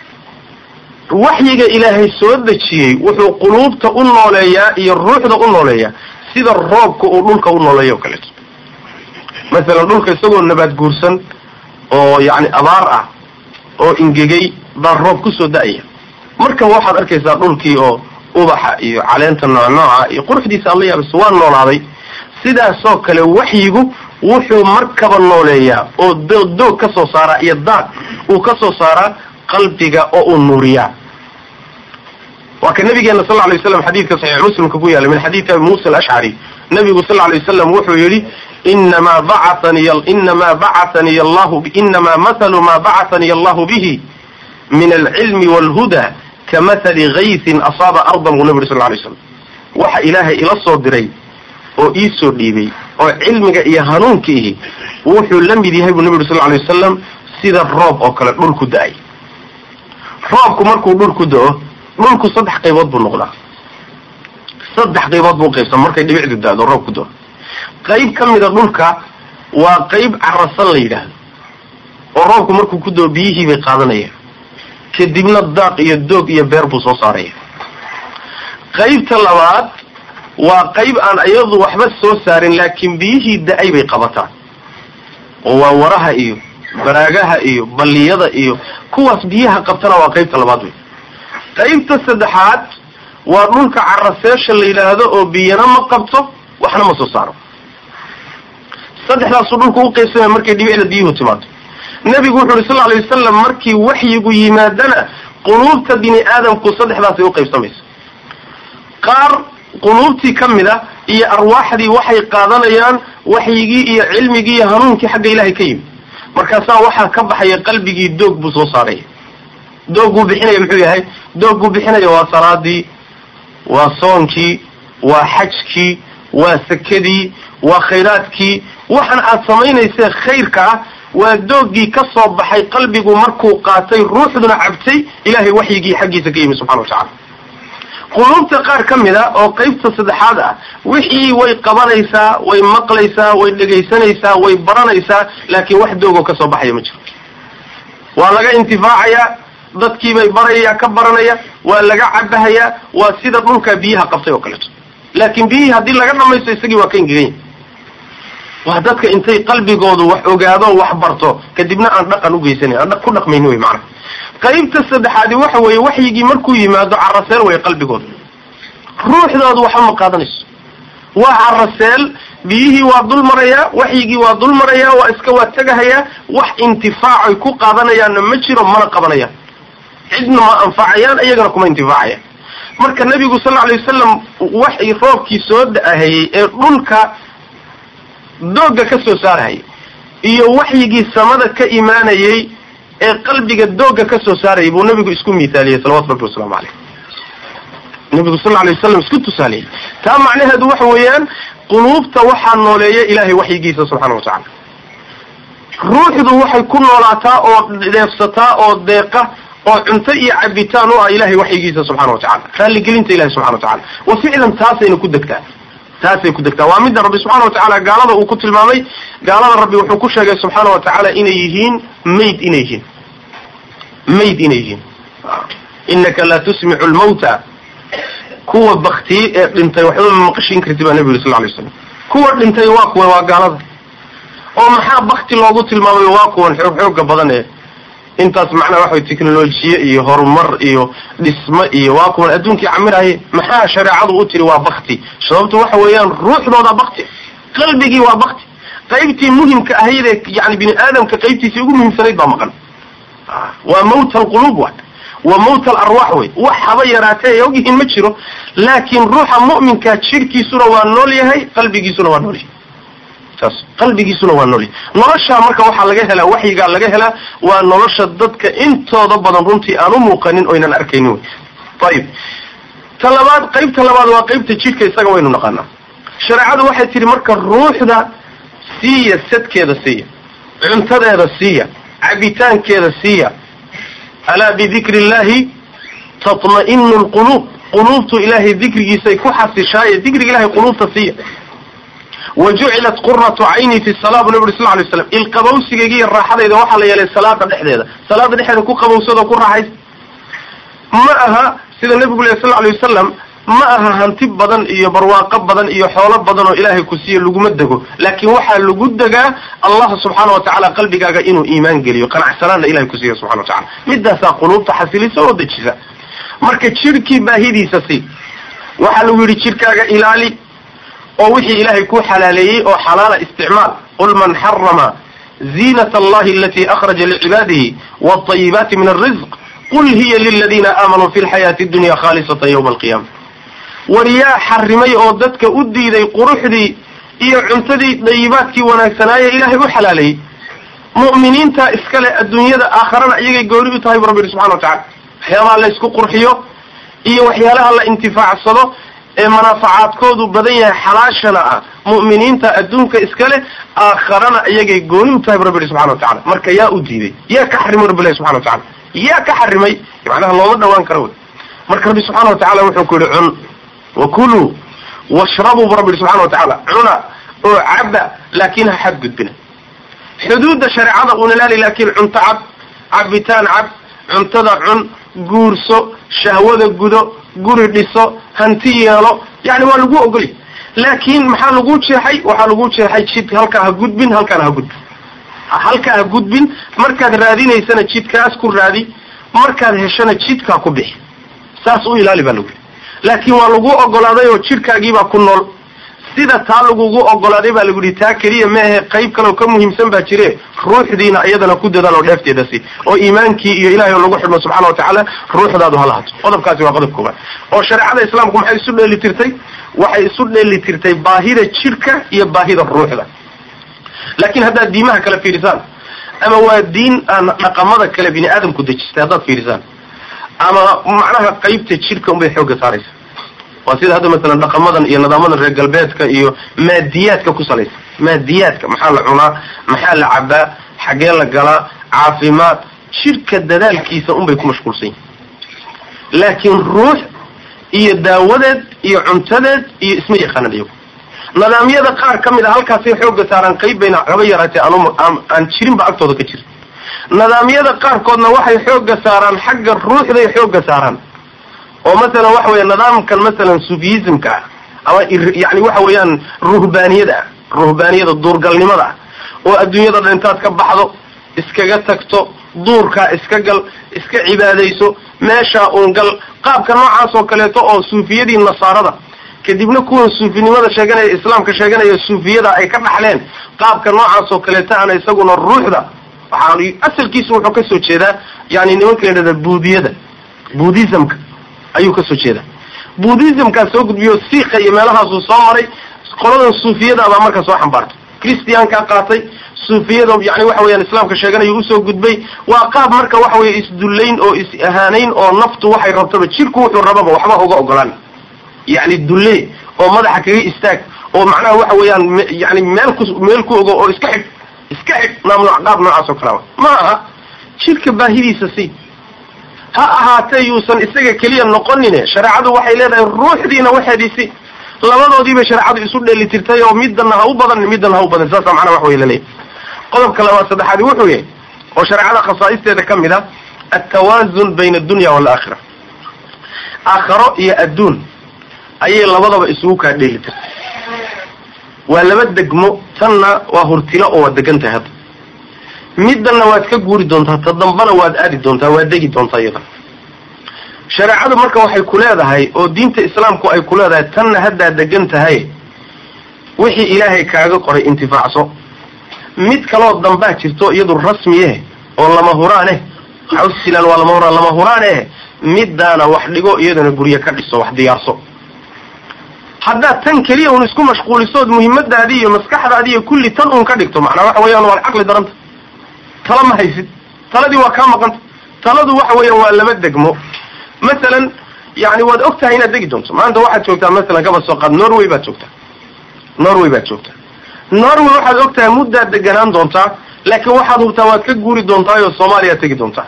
S1: waxyiga ilaahay soo dejiyey wuxuu quluubta u nooleeyaa iyo ruuxda u nooleeyaa sida roobka uu dhulka u nooleeya o kaleeto masalan dhulka isagoo nabaad guursan oo yacni abaar ah oo ingegay baa roob kusoo da-aya marka waxaad arkaysaa dhulkii oo ubaxa iyo caleenta noocnooca iyo quruxdiisa alla yaabayso waa noolaaday sidaasoo kale waxyigu wuxuu markaba nooleeyaa oo doog doog ka soo saaraa iyo daaq uu ka soo saaraa qalbiga oo uu nuuriyaa waa ka nabigeena sal lay waslam xadiidka saxiix muslimka ku yaala min xadiidi abi muusa alashcari nabigu sal lay wasalam wuxuu yidhi inamaa bacataniy inamaa bacataniy allahu inamaa mathalu maa bacataniy allahu bihi min alcilmi waalhuda kamahali gaysin asaaba ardan buu nabi yuri sal lay slam waxa ilaahay ila soo diray oo ii soo dhiibay oo cilmiga iyo hanuunka ihi wuxuu la mid yahay buu nabi yuri sal lay wasalam sida roob oo kale dhulku da-ay roobku markuu dhulku da-o dhulku saddex qaybood buu noqdaa saddex qaybood buu qaybsama markay dhibicdu da-do roobku doo qayb ka mida dhulka waa qayb carasan la yidhaahdo oo roobku markuu ku doo biyihii bay qaadanayaan kadibna daaq iyo doog iyo beer buu soo saaraya qaybta labaad waa qayb aan iyadu waxba soo saarin laakiin biyihii da-ay bay qabataan oo waa waraha iyo baraagaha iyo balliyada iyo kuwaas biyaha qabtana waa qaybta labaad wey qaybta saddexaad waa dhulka caraseesha la yidhaahdo oo biyana ma qabto waxna ma soo saaro saddexdaasuu dhulku u qaybsamaya markay dhibicda biyuhu timaado nebigu wuxu uhi sal lla alay wasalam markii waxyigu yimaadana quluubta bini aadamku saddexdaasay u qaybsamaysa qaar quluubtii ka mid a iyo arwaaxdii waxay qaadanayaan waxyigii iyo cilmigii iyo hanuunkii xagga ilaahay ka yimid markaasaa waxaa ka baxaya qalbigii doog buu soo saaraya doog buu bixinaya muxuu yahay doog buu bixinaya waa salaadii waa soonkii waa xajkii waa sakadii waa khayraadkii waxan aad samaynaysee khayrka ah waa doogii ka soo baxay qalbigu markuu qaatay ruuxduna cabtay ilahay waxyigii xaggiisa ka yimid subxana wa tacala quluubta qaar ka mid a oo qaybta saddexaad ah wixii way qabanaysaa way maqlaysaa way dhegaysanaysaa way baranaysaa laakiin wax doogoo kasoo baxaya ma jiro waa laga intifaacayaa dadkiibay baraya ka baranaya waa laga cabahayaa waa sida dhulka biyaha qabtay oo kaleeto laakiin biyihii haddii laga dhamaysto isagii waa ka ingeganya waa dadka intay qalbigoodu wax ogaado wax barto kadibna aan dhaqan ugeysanan aan ku dhaqmayni wey macana qaybta saddexaadi waxa weeye waxyigii markuu yimaado caraseel way qalbigooda ruuxdoodu waxba ma qaadanayso waa caraseel biyihii waa dul marayaa waxyigii waa dul marayaa waa iska waa tegahayaa wax intifaacoy ku qaadanayaanna ma jiro mana qabanayaan cidna ma anfacayaan iyagana kuma intifaacayaan marka nabigu sal lla alay wasalam wax roobkii soo da-ahayey ee dhulka doogga ka soo saarahayay iyo waxyigii samada ka imaanayey ee qalbiga doogga ka soo saarayay buu nabigu isku miithaaliyey salawatu rabbi wasalaamu caleyh nabigu sal lla alay wasalam isku tusaaliyey taa macnaheedu waxa weeyaan quluubta waxaa nooleeya ilahay waxyigiisa subxana wa tacala ruuxdu waxay ku noolaataa oo dheefsataa oo deeqa oo cunto iyo cabitaan u ah ilahay waxyigiisa subxana wa tacala raalligelinta ilahi subxana wa tacala wa ficlan taasayna ku degtaa taasay ku degtaa waa midda rabbi subxana wa tacaala gaalada uu ku tilmaamay gaalada rabbi wuxuu ku sheegay subxaana wa tacaala inay yihiin mayd inay yihiin mayd inay yihiin inaka laa tusmicu lmawta kuwa baktiyey ee dhintay waxba ma maqashiin karti baa nabi yuri sal lay slam kuwa dhintay waa kuwa waa gaalada oo maxaa bakti loogu tilmaamay waa kuwan xoog xooga badan ee intaas macnaha waxa way technolojiye iyo horumar iyo dhismo iyo waa kuwan adduunkii camiraye maxaa shareecadu u tiri waa bakti sababtu waxa weeyaan ruuxdooda bakti qalbigii waa bakti qaybtii muhimka ahaydee yani bini aadamka qaybtiisii ugu muhiimsanayd baa maqan waa mawt alquluub wa waa mawt alarwaax wey wax haba yaraatee ay ogyihiin ma jiro laakiin ruuxa mu'minka jidhkiisuna waa nool yahay qalbigiisuna waa nool yahay saas qalbigiisuna waa nool yahay noloshaa marka waxaa laga helaa waxyigaa laga helaa waa nolosha dadka intooda badan runtii aan u muuqanin oynan arkaynin wey ayib ta labaad qaybta labaad waa qaybta jidhka isaga waynu naqaanaa shareecadu waxay tihi marka ruuxda siiya sadkeeda siiya cuntadeeda siiya cabitaankeeda siiya alaa bidikri illahi tatma'inu lquluub quluubtu ilaahay dikrigiisay ku xasishaaye dikriga ilahay quluubta siiya wa jucilat quratu cayni fi sala bu nabi uri sal lay slam ilqabowsigayga iyo raaxadayda waxaa la yeelay salaada dhexdeeda salaada dhexdeeda ku qabowsado ku raaxaysa ma aha sida nabigu leh sal lay wasalam ma aha hanti badan iyo barwaaqo badan iyo xoolo badan oo ilaahay ku siiye laguma dego laakiin waxaa lagu degaa allah subxaana watacaala qalbigaaga inuu iimaan geliyo qanacsanaanna ilahay ku siiya subxana watacala midaasaa quluubta xasilisa oo dejisa marka jidhkii baahidiisa si waxaa lagu yidhi jidhkaaga ilaali oo wixii ilaahay ku xalaaleeyey oo xalaala isticmaal qul man xarama ziinat allahi alati akhraja licibaadihi wاطayibaati min alrizq qul hiya liladina aamanuu fi lxayaati dunya khalisatan ywma alqiyama war yaa xarimay oo dadka u diiday quruxdii iyo cuntadii dayibaadkii wanaagsanaaye ilaahay u xalaaleeyey mu'miniinta iskale adduunyada aakharana iyagay goori u tahay bu rabbi yihi subxana watacala waxyaabaha la isku qurxiyo iyo waxyaalaha la intifaacsado ee manaafacaadkoodu badan yahay xalaashana ah mu'miniinta adduunka iskale aakharana iyagay gooni u tahay bu rabbi yihi subxana watacala marka yaa u diiday yaa ka xarimay rabbi ilahi subxana watacala yaa ka xarimay macnaha looma dhawaan karo wey marka rabbi subxaana watacala wuxuu ku yihi cun wakuluu washrabuu bu rabbi subxana wa tacaala cuna oo caba laakin ha xadgudbina xuduudda shareecada una laali laakiin cunto cab cabitaan cab cuntada cun guurso shahwada gudo guri dhiso hanti yeelo yani waa lagu ogolya laakiin maxaa lagu jeexay waxaa lagu jeexay jid halkaa ha gudbin halkaana ha gudbin halkaa ha gudbin markaad raadinaysana jidkaas ku raadi markaad heshana jidkaa ku bixi saas u ilaali baa lagu yidhi laakiin waa lagu ogolaaday oo jidhkaagiibaa ku nool sida taa lagugu ogolaaday baa lagu yihi taa keliya maahe qayb kaleoo ka muhiimsan baa jire ruuxdiina iyadana ku dadaal oo dheefteeda si oo iimaankii iyo ilahay oo lagu xidhmo subxana wa tacaala ruuxdaadu hala hato qodobkaasi waa qodob koobaad oo shareecada islaamku maxay isu dheeli tirtay waxay isu dheeli tirtay baahida jidhka iyo baahida ruuxda laakiin haddaad diimaha kale fiirisaan ama waa diin aan dhaqamada kale bini aadamku dejistay haddaad fiirisaan ama macnaha qaybta jidhka unbay xoogga saaraysa waa sida hadda masalan dhaqamadan iyo nidaamadan reer galbeedka iyo maadiyaadka ku salaysa maadiyaadka maxaa la cunaa maxaa la cabaa xagee la galaa caafimaad jidhka dadaalkiisa unbay ku mashquulsan yihin laakiin ruux iyo daawadeed iyo cuntadeed iyo isma yaqaanan iyagu nidaamyada qaar ka mid a halkaasay xoogga saaraan qayb bayna haba yaraatee aan jirinba agtooda ka jira nidaamyada qaarkoodna waxay xoogga saaraan xagga ruuxday xoogga saaraan oo masalan waxa weya nidaamkan masalan sufiyismka ah ama yani waxa weeyaan ruhbaaniyada ah ruhbaaniyada duurgalnimada ah oo adduunyada dhan intaad ka baxdo iskaga tagto duurkaa iska gal iska cibaadayso meeshaa uun gal qaabka noocaas oo kaleeto oo suufiyadii nasaarada kadibna kuwan suufinimada sheeganaya islaamka sheeganaya suufiyada ay ka dhaxleen qaabka noocaas oo kaleeto ana isaguna ruuxda waxaa asalkiisu wuxuu kasoo jeedaa yani nimanka la yidhahda buudiyada buudhismka ayuu kasoo jeedaa buudhismkaa soo gudbiyo siika iyo meelahaasuu soo maray qoladan suufiyadaabaa marka soo xambaartay christiankaa qaatay suufiyada yani waxa weyaan islaamka sheeganayo usoo gudbay waa qaab marka waxa weye isdullayn oo is ahaanayn oo naftu waxay rabtaba jirku wuxuu rababa waxba uga ogolaan yani dulle oo madaxa kaga istaag oo macnaha waxa weeyaan yani meel ku meel ku ogo oo iska xig iska xig naam qaab noocaas oo kalea ma aha jirka baahidiisa si ha ahaatee yuusan isaga keliya noqonine shareecadu waxay leedahay ruuxdiina waxeediisi labadoodiibay shareecadu isu dheeli tirtay oo midana ha u badan midana ha u badan saasa macnaha wax wey laleeyahy qodobka labaad saddexaadi wuxuu yahay oo shareecada khasaa'isteeda ka mid a altawaazun bayna addunya waalaakhira aakharo iyo adduun ayay labadaba isugu kaa dheeli tirtay waa laba degmo tanna waa hurtilo oo waad degan tahay hadda middanna waad ka guuri doontaa ta dambana waad aadi doontaa waad degi doontaa iyada shareecadu marka waxay ku leedahay oo diinta islaamku ay ku leedahay tanna haddaad degan tahay wixii ilaahay kaaga qoray intifaacso mid kaloo dambaa jirto iyadu rasmiye oo lama huraaneh xawsilan waa lama huraan lama huraaneh middaana wax dhigo iyadana guryo ka dhiso wax diyaarso haddaad tan keliya un isku mashquulisood muhiimadaadii iyo maskaxdaadii iyo kulli tan un ka dhigto macnaa waxa weeyaan waad caqli daranta tala ma haysid taladii waa kaa maqanta taladu waxa weeyaan waa laba degmo masalan yani waad og tahay inaad degi doonto maanta waxaad joogtaa masalan kaba soo qaad norway baad joogtaa norway baad joogtaa norway waxaad og tahay muddaad deganaan doontaa laakiin waxaad hubtaa waad ka guuri doontaayoo soomaaliyaad tegi doontaa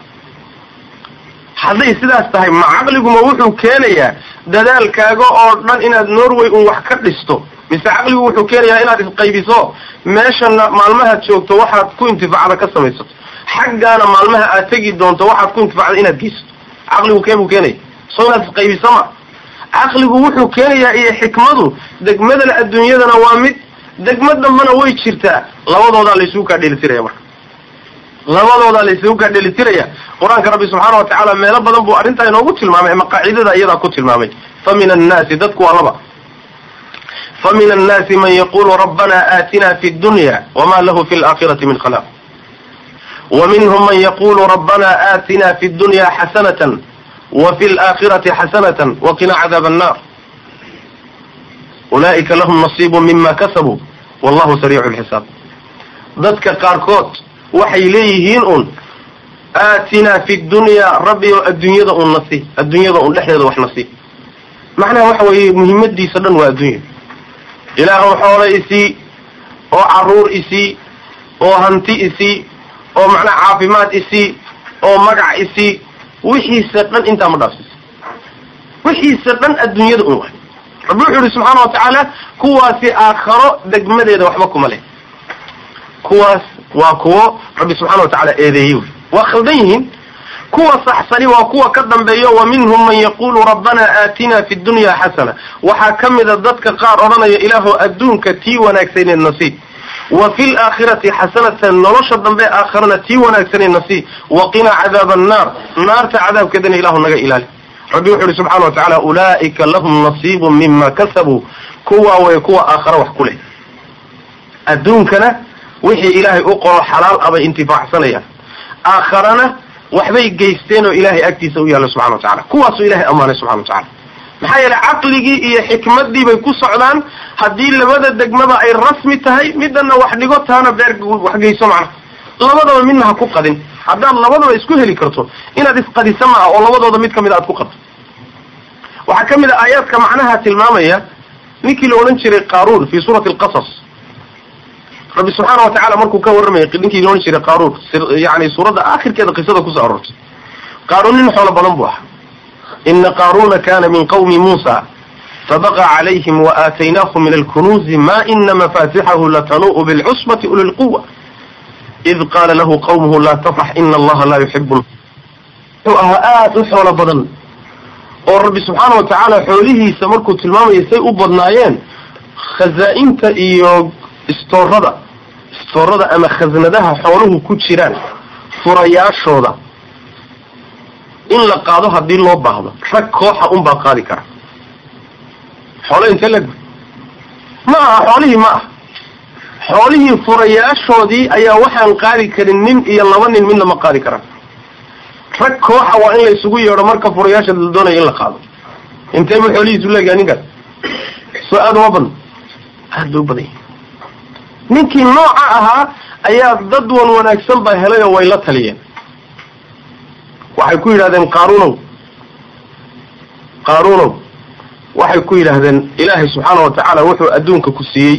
S1: hadday sidaas tahay ma caqliguma wuxuu keenayaa dadaalkaaga oo dhan inaad norway un wax ka dhisto mise caqligu wuxuu keenayaa inaad isqaybiso meeshana maalmahaad joogto waxaad ku intifaacda ka samaysato xaggaana maalmaha aad tegi doonto waxaad ku intifacda inaad geysato caqligu keebuu keenaya soo inaad isqaybiso ma caqligu wuxuu keenayaa iyo xikmadu degmadan adduunyadana waa mid degmo dambana way jirtaa labadoodaa laysugu kaa dheelitiraya marka labadoodaa laysugu kaa dheelitiraya qur-aanka rabbi subxaana wa tacaala meelo badan buu arrintaa inoogu tilmaamay ama qaacidada iyadaa ku tilmaamay fa min annaasi dadku waa laba fa min annaasi man yaqulu rabbana aatina fi dunya wama lahu fi laakhirati min khalaq wa minhum man yaqulu rabbana aatina fi dunya xasanatan wa fi laakhirati xasanatan waqina cadaab annar ulaa'ika lahum nasiibu mima kasabuu wallahu sariicu lxisaab dadka qaarkood waxay leeyihiin un aatinaa fi dunyaa rabbi oo adduunyada un nasi adduunyada un dhexdeeda wax nasi macnaha waxa weeye muhiimadiisa dhan waa adduunya ilaahow xoolo isii oo caruur isii oo hanti isii oo macnaha caafimaad isii oo magac isii wixiisa dhan intaa ma dhaafsiisa wixiisa dhan adduunyada un waay rabbi wuxuu yihi subxaana wa tacaala kuwaasi aakharo degmadeeda waxba kuma leh kuwaas waa kuwo rabbi subxana wa tacaala eedeeyey wy waa khaldan yihiin kuwa saxsani waa kuwa ka dambeeyo wa minhum man yaqulu rabbana aatina fi dunya xasana waxaa ka mida dadka qaar odhanaya ilaahu adduunka tii wanaagsaneed nasiib wa fi laakhirati xasanatan nolosha dambe aakharana tii wanaagsaneed nasiib waqinaa cadaaba annaar naarta cadaabkeedana ilahu naga ilaali rabbi wuxu uhi subxana wa tacaala ulaa'ika lahum nasiibu mima kasabuu kuwaa way kuwa aakhara wax ku leh adduunkana wixii ilaahay u qoro xalaal abay intifaacsanayaan aakharana waxbay geysteen oo ilaahay agtiisa u yaalla subxana wa tacala kuwaasuu ilahay ammaanay subxana wa tacala maxaa yeelay caqligii iyo xikmaddii bay ku socdaan haddii labada degmaba ay rasmi tahay midana wax dhigo taana beer wax geyso macna labadaba midna ha ku qadin haddaad labadaba isku heli karto inaad isqadisa maaha oo labadooda mid kamid a aad ku qadto waxaa ka mid a aayaadka macnaha tilmaamaya ninkii la odhan jiray qaaruun fi suurati alqasas rabbi subxaana wa tacala markuu ka warramayay ninkii la odhan jiray qaaruun yani suuradda aakhirkeeda qisada kusoo aroortay qaaruun nin xoolo badan buu ahaa ina qaaruna kana min qawmi muusa fabaqa calayhim waaataynaahu min alkunuuzi ma ina mafatixahu latanu'u bilcusbati uli lquwa id qaala lahu qawmuhu laa tafrax ina allaha laa yuxibu wuxuu ahaa aada u xoolo badan oo rabbi subxaana wa tacaala xoolihiisa markuu tilmaamaya say u badnaayeen khazaa'inta iyo istoorada istoorada ama khasnadaha xooluhu ku jiraan furayaashooda in la qaado haddii loo baahdo rag kooxa unbaa qaadi kara xoolo intee leg ma aha xoolihii ma aha xoolihii furayaashoodii ayaa waxaan qaadi karin nin iyo laba nin midna ma qaadi karaan rag kooxa waa in la isugu yeedho marka furayaasha la doonaya in la qaado intee bu xoolihiisu leegaha ninkaas soo aada uma badno aada bay u badan yihin ninkii nooca ahaa ayaa dad wan wanaagsan baa helay oo way la taliyeen waxay ku yidhahdeen qaaruunow qaaruunow waxay ku yidhaahdeen ilaahay subxaana wa tacaala wuxuu adduunka ku siiyey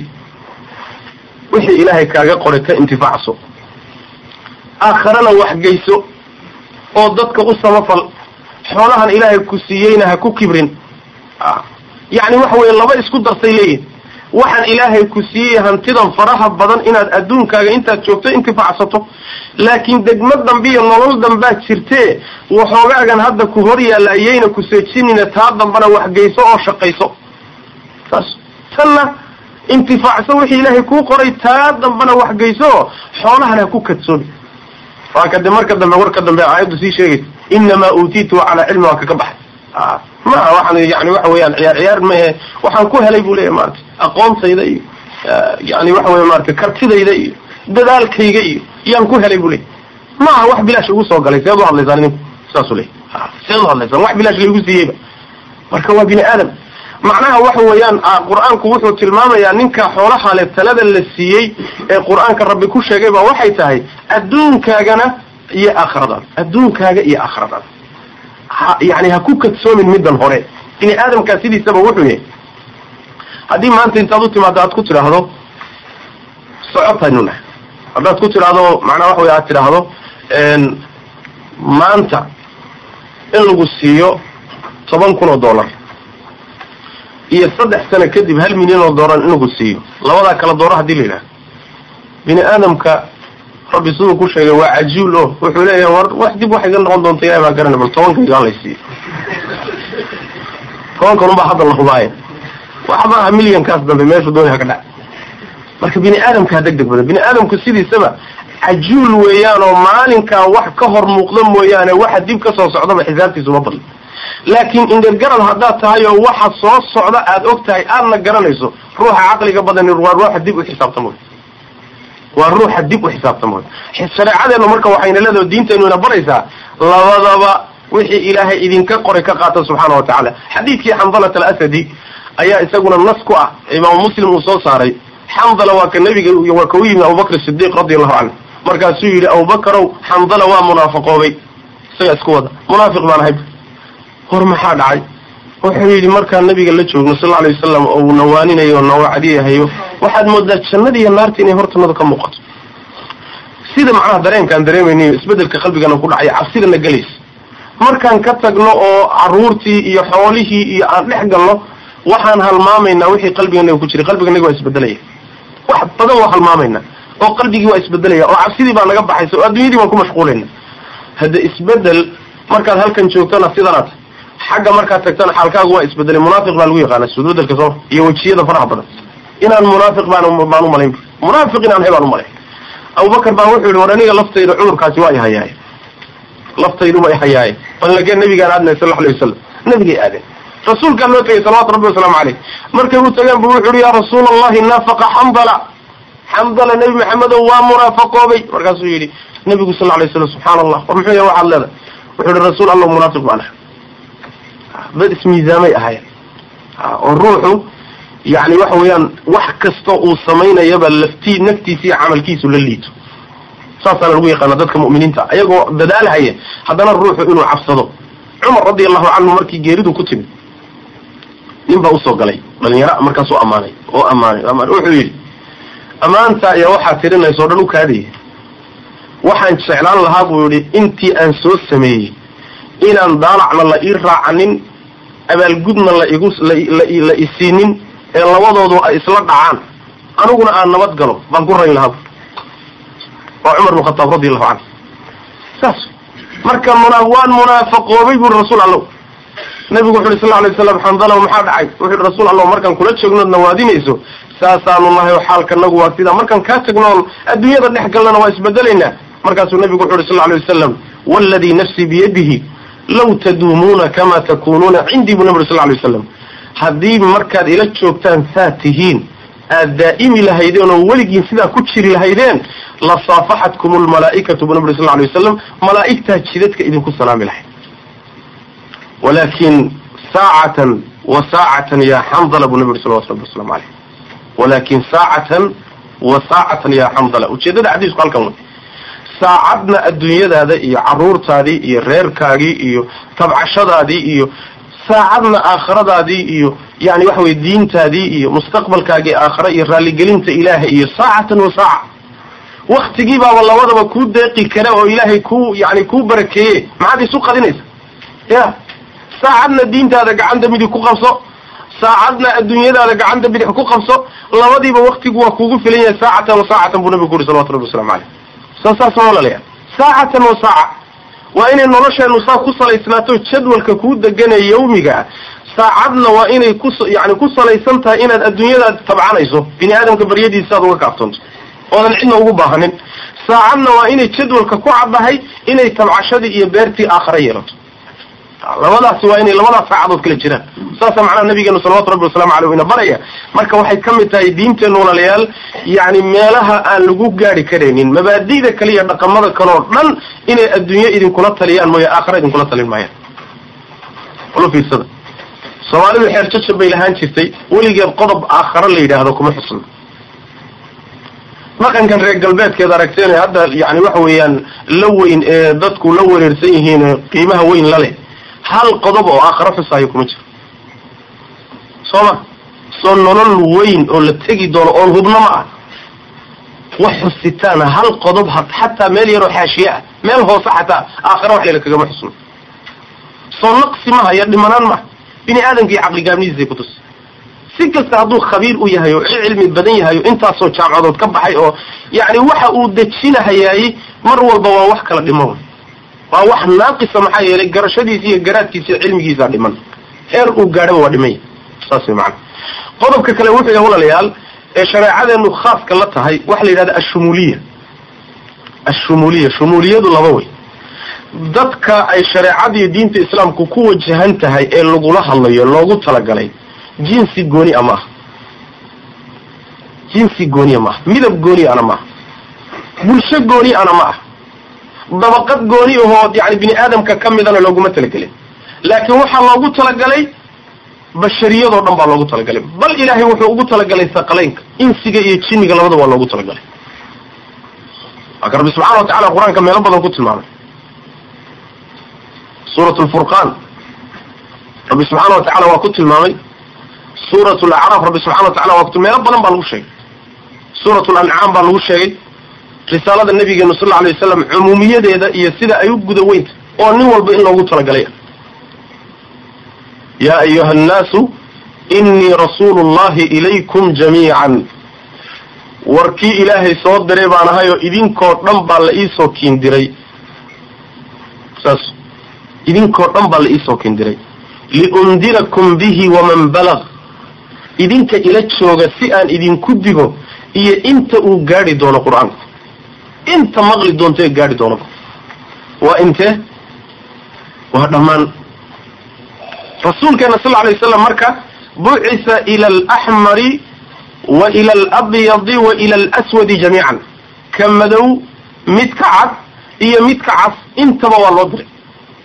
S1: wixii ilaahay kaaga qoray ka intifaacso aakharana waxgeyso oo dadka u samafal xoolahan ilaahay ku siiyeyna ha ku kibrin yacni waxa weeye laba isku darsay leeyihin waxaan ilaahay ku siiyey hantidan faraha badan inaad adduunkaaga intaad joogto intifaacsato laakiin degmo dambe iyo nolol dambaad jirtee waxoogaagan hadda ku hor yaalla ayayna ku seejinina taa dambana waxgeyso oo shaqayso saas tanna intifaacso wixii ilaahay kuu qoray taa dambana waxgeyso xoolahan ha ku kadsoomi waa kade marka dambe warka dambe aayaddu sii sheegaysa inamaa uutiitu calaa cilmi waa kaka baxay maa waxaan yani waxa weeyaan ciyaar ciyaar mahe waxaan ku helay bu leeyahy maarata aqoontayda iyo yani waxa weya maarata kartidayda iyo dadaalkayga iyo yaan ku helay bu leeyay maaha wax bilaash igu soo galay seed u hadlaysaan idinku saasu leey seed u hadlaysaan wax bilaash laigu siiyeyba marka waa bini aadam macnaha waxa weeyaan qur-aanku wuxuu tilmaamayaa ninka xoolaha le talada la siiyey ee qur-aanka rabbi ku sheegay ba waxay tahay adduunkaagana iyo aakhiradan adduunkaaga iyo aakhiradan yani ha ku kadsoomin middan hore bini aadamkaa sidiisaba wuxuu yahay haddii maanta intaad u timaado aad ku tidhaahdo socotaynuna haddaad ku tidhaahdo macnaha waxa wey aad tidhaahdo maanta in lagu siiyo toban kun oo dollar iyo saddex sano kadib hal milyan oo dollar in lagu siiyo labadaa kala dooro hadii la yidhahdo bini aadamka rabbi siduu ku sheegay waa cajuul o wuxuu leeyahay war wax dib waxay ga noqon doonta ilahi baa garana bal tobankayga hala siiyo tobankan unbaa hadda la hubaaya waxba aha milyankaas dambe meeshu dooni ha ka dhac marka bini aadamkaa deg deg badan bini aadamku sidiisaba cajuul weeyaan oo maalinkaa wax ka hor muuqda mooyaane waxa dib ka soo socdaba xisaabtiisa uma badla laakiin indhergarad haddaad tahay oo waxa soo socda aad og tahay aadna garanayso ruuxa caqliga badani waa ruuxa dib u xisaabtamo waa ruuxa dib u xisaabtamo shareecadeenu marka waxayna leedahay diinteennu ina baraysaa labadaba wixii ilaahay idinka qoray ka qaata subxaana wa tacaala xadiidkii xandalat alasadi ayaa isaguna nas ku ah imaamu muslim uu soo saaray xandala waa ka nabiga waa ka u yimi abubakr sidiiq radi allahu canhu markaasuu yidhi abubakarow xandala waa munaafaqoobay isagaa isku wada munaafiq baan ahay hor maxaa dhacay wuxuu yidhi markaan nabiga la joogno sal alay wasalam oo uu nawaaninayo o nawacdiyahayo waxaad moodaa jannada iyo naarta inay hortanada ka muuqato sida macnaha dareenkaan dareemaynayo isbedelka qalbigana ku dhacay cabsidana gelaysa markaan ka tagno oo caruurtii iyo xoolihii iyo aan dhex galno waxaan halmaamaynaa wixii qalbiganaga ku jiray qalbiganaga waa isbedelaya wax badan waa halmaamaynaa oo qalbigii waa isbedelaya oo cabsidii baa naga baxaysa oo adduunyadii baan ku mashquulayna hadda isbedel markaad halkan joogtana sidanaad xagga markaad tagtana xaalkaagu waa isbedelay munaafiq baa lagu yaqaana isbedbedelka soo iyo wejiyada faraha badan inaan munaafiq baan baan umalayn munaafiq inaan hay baan umalayn abubakar baa wuxuu yihi war aniga laftayda cudurkaasi waa ihayaaye laftayduba ihayaaye balnagee nabigaan aadnay sal alay wasalam nabigay aadeen rasuulkaa loo tegay salawatu rabbi wasalaamu caleyh markay u tageen bu wuxu uhi ya rasuula allahi naafaqa xandala xandala nebi maxamedow waa munaafaqoobay markaasuu yidhi nabigu sal lay slam subxaana allah war muxuu yahay waxaad leedahay wuxuu yihi rasuul allah munaafiq baan ahay dad ismiisaamay ahaayeen oo ruuxu yani waxa weeyaan wax kasta uu samaynayaba laftii naftiisa iyo camalkiisu la liito saasaana lagu yaqaana dadka mu'miniinta ayagoo dadaalhaya haddana ruuxu inuu cabsado cumar radi allahu canhu markii geeridu ku timid nin baa usoo galay dhalinyaro markaasuu ammaanay oo ammaanay amaan wuxuu yidhi ammaanta iyo waxaad tirinaysa o dhan u kaadaya waxaan jeclaan lahaa buu yihi intii aan soo sameeyey inaan daalacna la ii raacanin abaalgudna la igu la isiinin ee labadoodu ay isla dhacaan aniguna aan nabad galo baan ku rayn lahaa waa cumar bn khataab radi allahu canhu saas marka muna waan munaafaqoobay buri rasuul allow nabigu wuxu uhi sal lay slam xandalow maxaa dhacay wuxu uhi rasuul allow markaan kula joognood nawaadinayso saasaanu nahay oo xaalkanagu waa sidaa markaan kaa tagnoon adduunyada dhex galnana waa isbedelaynaa markaasuu nabigu wuxu uhi sal lay wasalam waladii nafsii biyadihi law taduumuuna kama takunuuna cindii buu nabi uri sal lay wasalam haddii markaad ila joogtaan saa tihiin aad daa'imi lahaydeen oo weligiin sidaa ku jiri lahaydeen la saafaxatkum lmalaa'ikatu buu nabi uri sal lay wasalam malaa'igtaa jidadka idinku salaami lahayd walakin saacatan wa saacatan ya xandala buu nabi uri salawatu rabbi waslamu caleyh walakin saacatan wa saacatan ya xandala ujeedada xadiisku halkan wey saacadna adduunyadaada iyo caruurtaadii iyo reerkaagii iyo tabcashadaadii iyo saacadna aakhiradaadii iyo yani waxa weye diintaadii iyo mustaqbalkaagii aakhira iyo raalligelinta ilaahay iyo saacatan wa saaca waktigii baaba labadaba kuu deeqi kara oo ilaahay ku yani kuu barakeeye maxaad isu qadinaysa ya saacadna diintaada gacanta midig ku qabso saacadna adduunyadaada gacanta bidix ku qabso labadiiba waktigu waa kuugu filan yahay saacatan wa saacatan buu nabigu ku yuri salawatu rabbi waslamu caleyh sa saas walalayaa saacatan wa saaca waa inay nolosheenu saa ku salaysnaato jadwalka kuu deganaya yawmiga saacadna waa inay ku yani ku salaysan tahay inaad adduunyadaad tabcanayso bini aadamka baryadiisa aad uga kaaftoonto oodan cidna ugu baahanin saacadna waa inay jadwalka ku caddahay inay tabcashadii iyo beertii aakhara yeelato labadaasi waa inay labadaas saacadood kala jiraan saasa macnaha nabigeenu salawatu rabbi waslamu aleyh ina baraya marka waxay ka mid tahay diinteenu walaalayaal yani meelaha aan lagu gaari karaynin mabaadida kale iyo dhaqamada kale oo dhan inay adduunye idinkula taliyaan mooye aakhara idinkula talin maayaan ula fiirsada soomaalidu xeer jajab bay lahaan jirtay weligeed qodob aakhara la yidhaahdo kuma xusno dhaqankan reer galbeedkeed aragteen hadda yani waxa weeyaan la weyn ee dadku la wareersan yihiin qiimaha weyn la leh hal qodob oo aakharo xusaayo kuma jiro soo ma soo nolol weyn oo la tegi doono oon hubno ma ah wax xusitaana hal qodob xataa meel yaroo xaashiye ah meel hoose xataa aakhara wax layla kagama xusno soo naqsi maha iyo dhimanaan maha bini aadamka iyo caqligaabnidiisay kutus si kasta hadduu khabiir u yahay oo cilmi badan yahay oo intaasoo jaamcadood ka baxay oo yani waxa uu dejinahayaay mar walba waa wax kala dhimo waa wax naaqisa maxaa yeelay garashadiisa iyo garaadkiisa iyo cilmigiisa dhiman heer uu gaadhaba waa dhimanya saas way macana qodobka kale wuxuu yahay walaalayaal ee shareecadeenu khaaska la tahay waxa la yidhahda ashumuuliya ashumuuliya shumuuliyadu laba way dadka ay shareecadiiyo diinta islaamku ku wajahan tahay ee lagula hadlayo loogu talagalay jinsi gooni a maaha jinsi gooniya maaha midab gooni ana maaha bulsho gooni ana ma ah dabaqad gooni ahoo yani bini aadamka ka midana looguma talagelin laakiin waxaa loogu talagalay bashariyadoo dhan baa loogu talagalay bal ilaahay wuxuu ugu talagalay saqalaynka insiga iyo jinniga labada waa loogu talagalay waaka rabbi subxana wa tacala qur-aanka meelo badan ku tilmaamay suurat lfurqaan rabbi subxaana wa tacala waa ku tilmaamay suurat lacraaf rabbi subxana wa tacala waa ku meelo badan baa lagu sheegay suurat lancaam baa lagu sheegay risaalada nabigeenu sal alay wasalam cumuumiyadeeda iyo sida ay u guda weynta oo nin walba in loogu talagalay yaa ayuha annaasu innii rasuulu llahi ilaykum jamiican warkii ilaahay soo diray baan ahay oo idinkoo dhan baa la iisoo kiindiray saas idinkoo dhan baa la iisoo kiindiray liundirakum bihi waman balag idinka ila jooga si aan idinku digo iyo inta uu gaadhi doono qur-aanku inta maqli doonto ee gaadhi doono waa intee waa dhammaan rasuulkeena sal alay waslam marka bucisa ila alaxmari wa ila alabyadi wa ila alaswadi jamiican ka madow midka cad iyo midka cas intaba waa loo diray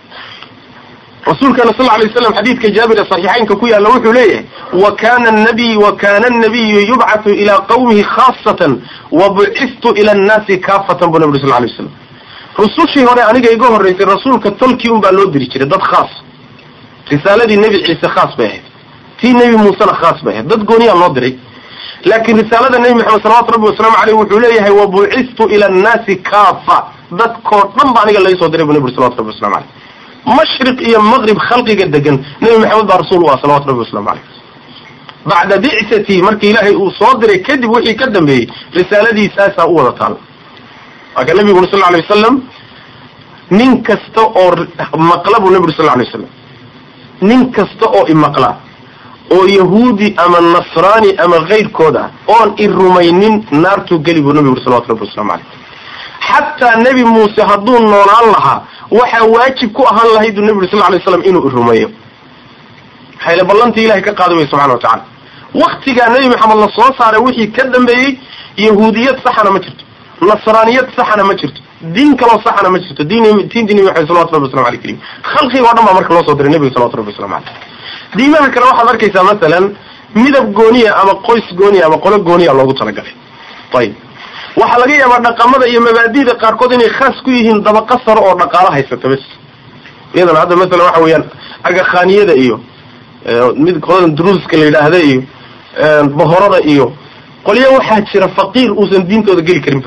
S1: rasuulkeena sal lay waslam xadiidka jaabir ee saxiixaynka ku yaalla wuxuu leeyahay wa kana nabiy wa kana anabiyu yubcathu ilaa qawmihi khaasatan wa bucistu ila annaasi kaafatan buu nabi uri sal lay waslam rusushii hore aniga iga horraysay rasuulka tolkii un baa loo diri jiray dad khaas risaaladii nebi ciise khaas bay ahayd tii nebi muusena khaas bay ahayd dad gooniyaa loo diray laakiin risaalada nebi maxamed salawatu rabbi wasalaamu caleyh wuxuu leeyahay wa bucistu ila annaasi kaafa dadkoo dhan ba aniga laga soo diray bu nebi uri salawatu rabbi waslamu caleyh mashriq iyo maqrib khalqiga degan nebi maxamed baa rasuul u ah salawatu rabbi waslamu caleyh bacda bicsatii markii ilaahay uu soo diray kadib wixii ka dambeeyey risaaladiisaasaa u wada taala waa ka nebigu uri sal alay wasalam nin kasta oo maqla buu nebi uri sal alay wasalam nin kasta oo imaqla oo yahuudi ama nasraani ama kayrkood ah oon i rumaynin naartuu geli buu nebigu uri salawatu rabbi waslamu caleyh xataa nebi muuse hadduu noolaan lahaa waxaa waajib ku ahaan lahayd buu nebi uri sal lay slam inuu i rumeeyo maxayle ballantii ilahay ka qaaday way subxana wa tacala waktigaa nebi maxamed la soo saaray wixii ka dambeeyey yahuudiyad saxana ma jirto nasraaniyad saxana ma jirto diin kaloo saxana ma jirto diin diintii nebi maxamed salawatu rabbi waslamu aleyh karim khalqiga o dhan baa marka loo soo diray nebiga salawatu rabbi waslamu caleyh diimaha kale waxaad arkaysaa masalan midab gooniya ama qoys gooniya ama qolo gooniya loogu talagalay ayib waxaa laga yaabaa dhaqamada iyo mabaadida qaarkood inay khaas ku yihiin dabaqa saro oo dhaqaalo haysata bes iyadana hadda masalan waxa weeyaan agakhaaniyada iyo mid qoladan druuska la yidhaahda iyo bohorada iyo qolyo waxaa jira faqiir uusan diintooda geli karinba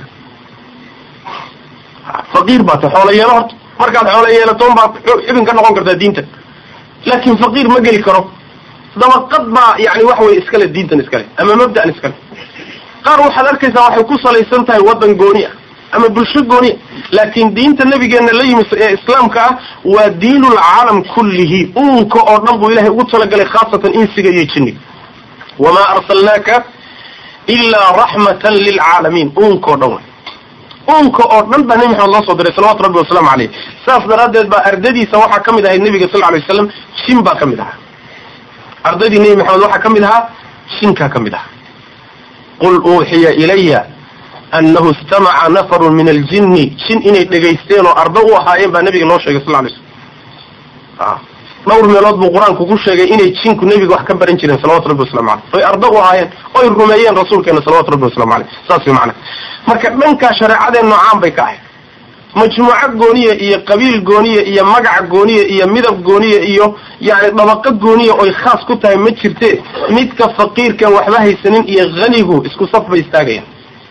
S1: faqiir baa ta xoolo yeelo horta markaad xoolo yeelatoon baad xubin ka noqon kartaa diinta laakin faqiir ma geli karo dabaqad baa yani waxa weye iskale diintan iskale ama mabda'an iskale qaar waxaad arkaysaa waxay ku salaysan tahay waddan gooni ah ama bulsho gooni ah laakiin diinta nabigeena la yimi ee islaamka ah waa diinulcaalam kullihi uunka oo dhan buu ilahay ugu talagalay khaasatan insiga iyo jinniga wamaa arsalnaaka ilaa raxmatan lilcaalamiin uunka oo dhan way uunka oo dhan baa nebi maxamed loo soo diray salawatu rabbi wasalaamu caleyh saas daraaddeed baa ardadiisa waxaa ka mid ahayd nebiga sal alay waslam shin baa ka mid ahaa ardaydii nebi maxamed waxaa ka mid ahaa shinkaa ka mid ahaa qul uuxiya ilaya annahu istamaca nafarun min aljinni shin inay dhegaysteen oo ardo u ahaayeen baa nebiga loo sheegay sal lay slm dhowr meelood buu qur-aanku ku sheegay inay jinku nebiga wax ka baran jireen salawatu rabbi waslamu caleyh oy ardo u ahaayeen oy rumeeyeen rasuulkeena salawatu rabbi waslamu caleyh saas way macana marka dhankaa shareecadeen noocaan bay ka ahayd majmuuco gooniya iyo qabiil gooniya iyo magac gooniya iyo midab gooniya iyo yani dabaqo gooniya oy khaas ku tahay ma jirte midka faqiirkan waxba haysanin iyo hanigu isku saf bay istaagayaan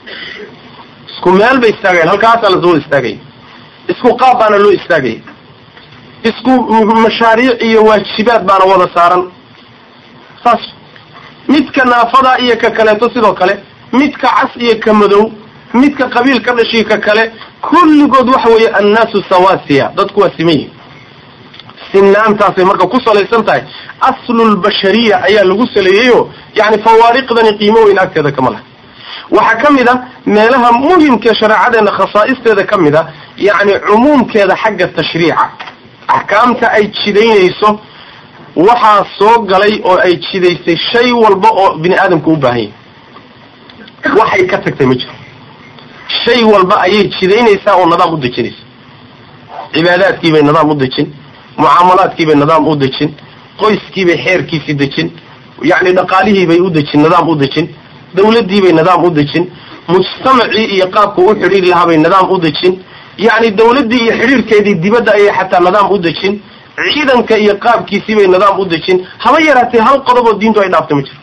S1: isku meel bay istaagayan halkaasaa lasoo istaagaya isku qaab baana loo istaagaya isku mashaariic iyo waajibaad baana wada saaran saas midka naafada iyo ka kaleeto sidoo kale midka cas iyo ka madow midka qabiil ka dhashiy ka kale kulligood waxa weeye annaasu sawasiya dadku waa siman yihin sinaantaasay marka ku salaysan tahay aslulbashariya ayaa lagu saleeyeyo yani fawaariqdani qiimo weyn agteeda kama laha waxaa ka mid a meelaha muhimkae shareecadeena khasaa'isteeda ka mid a yani cumuumkeeda xagga tashriica axkaamta ay jidaynayso waxaa soo galay oo ay jidaysay shay walba oo bini aadamka u baahan yahay waxay ka tagtay ma jiro shay walba ayay jidaynaysaa oo nidaam u dejinaysa cibaadaadkiibay nidaam u dejin mucaamalaadkiibay nidaam u dejin qoyskiibay xeerkiisi dejin yacni dhaqaalihiibay u dejin nidaam u dejin dawladdiibay nidaam u dejin mujtamacii iyo qaabka u xidhiiri lahaabay nidaam u dejin yacni dawladdii iyo xidhiirkeedii dibadda ayay xataa nidaam u dejin ciidanka iyo qaabkiisiibay nidaam u dejin haba yaraatee hal qodoboo diintu ay dhaaftay ma jiro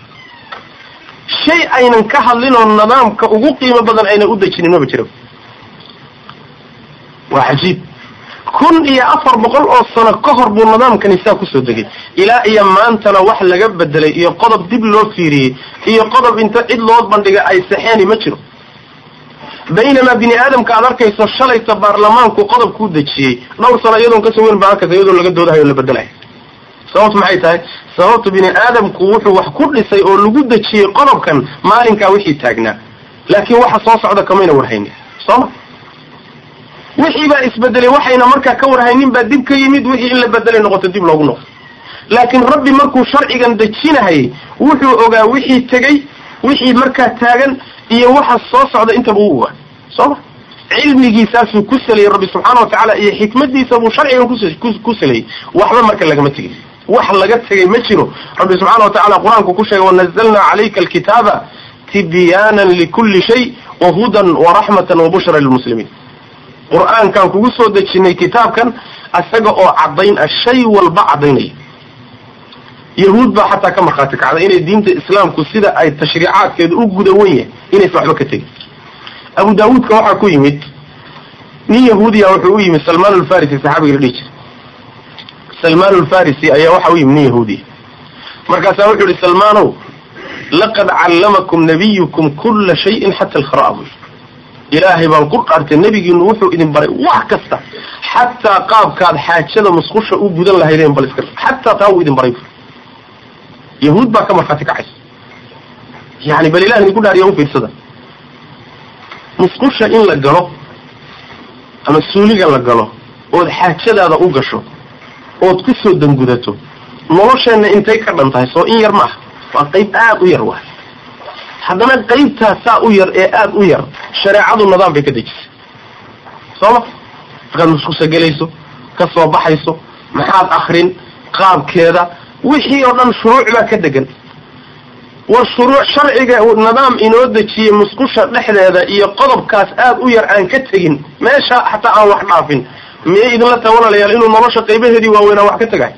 S1: shay aynan ka hadlin oo nidaamka ugu qiimo badan aynan u dejinin maba jiro waa cajiib kun iyo afar boqol oo sano ka hor buu nidaamkani saa kusoo degay ilaa iyo maantana wax laga bedelay iyo qodob dib loo fiiriyey iyo qodob inta cid loo bandhiga ay saxeeni ma jiro baynamaa bini aadamka aad arkayso shalayta baarlamaanku qodob kuu dejiyey dhowr sano iyadoon kasoo weyn baa arkaysa iyadoo laga doodahayo o la bedelayo sababtu maxay tahay sababtu bini aadamku wuxuu wax ku dhisay oo lagu dejiyey qodobkan maalinkaa wixii taagnaa laakiin waxa soo socda kamayna warhaynin sooma wixii baa isbedelay waxayna markaa ka warhaynin baa dib ka yimid wixii in la bedelay noqoto dib loogu noqdo laakiin rabbi markuu sharcigan dejinahayay wuxuu ogaa wixii tegey wixii markaa taagan iyo waxa soo socda intaba u ogaa sooma cilmigiisaasuu ku salayey rabbi subxaana watacaala iyo xikmadiisa buu sharcigan ku salayey waxba marka lagama tegin wax laga tegay ma jiro rabbi subxaana watacaala qur-aanku ku sheegay wanazalna calayka alkitaaba tibyaanan likulli shay wahudan waraxmatan wabushra lilmuslimiin qur-aankaan kugu soo dejinay kitaabkan isaga oo caddayn ah shay walba caddaynaya yahuud baa xataa ka markhaati kacday inay diinta islaamku sida ay tashriicaadkeeda u guda wen yahay inaysa waxba ka tegin abu daawuudka waxaa ku yimid nin yahuudiya wuxuu u yimid salmaan alfarisi saxaabiga la dhihi jiray salmaan alfarisi ayaa waxa u yimid nin yahuudiya markaasaa wuxuu yihi salmaanow laqad callamakum nabiyukum kula shayin xata alkhara'a buu ilaahay baan ku dhaartay nebigiinu wuxuu idin baray wax kasta xataa qaabkaad xaajada musqusha u gudan lahaydeen bal iska xataa taa wuu idin baray yahuud baa ka markhaati kacaysa yani bal ilah idinku dhaariya u fiirsada musqusha in la galo ama suuliga la galo ood xaajadaada u gasho ood ku soo dangudato nolosheenna intay ka dhan tahay soo in yar ma ah waa qayb aada u yar waay haddana qaybtaas saa u yar ee aada u yar shareecadu nidaam bay ka dejisay sooma markaad musqusha gelayso ka soo baxayso maxaad akrin qaabkeeda wixii oo dhan shuruuc baa ka degan war shuruuc sharciga nidaam inoo dejiyey musqusha dhexdeeda iyo qodobkaas aada u yar aan ka tegin meesha xataa aan wax dhaafin miyay idinla tahay walaalayaal inuu nolosha qaybaheedii waaweynaa wax ka tegay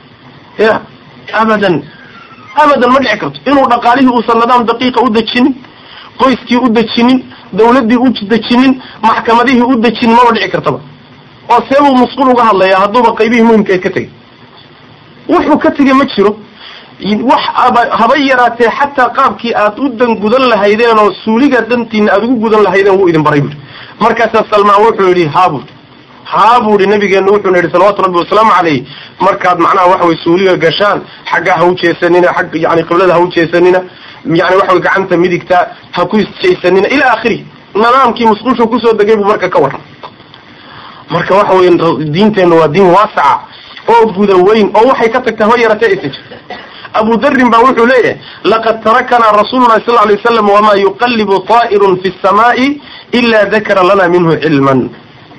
S1: ya abadan abadan ma dhici karto inuu dhaqaalihii uusan nidaam daqiiqa u dejinin qoyskii u dejinin dawladdii u dejinin maxkamadihii u dejinin maba dhici kartaba oo seebuu musqul uga hadlayaa hadduuba qaybihii muhimkaed ka tegay wuxuu ka tegay ma jiro wax haba yaraatee xataa qaabkii aad u dan gudan lahaydeen oo suuliga dantiina aada ugu gudan lahaydeen wuu idin baray buui markaasaa salmaan wuxuu yidhi haabud haa buu ihi nabigeenu wuxuuna yidhi salawaatu rabbi wasalaamu calayh markaad macnaha waxaway suuliga gashaan xagga ha u jeesanina xagga yani qiblada ha u jeesanina yani waxaway gacanta midigta ha ku isjaysanina ilaa akhiri nidaamkii musqushu kusoo degay buu marka ka warram marka waxa wey diinteenna waa diin waasaca oo guda weyn oo waxay ka tagtaa haba yaratee aysan jirta abu darin ba wuxuu leeyahay laqad tarakanaa rasuulu lahi sal lay waslam wamaa yuqallibu taa'irun fi samaa'i ila dakara lana minhu cilman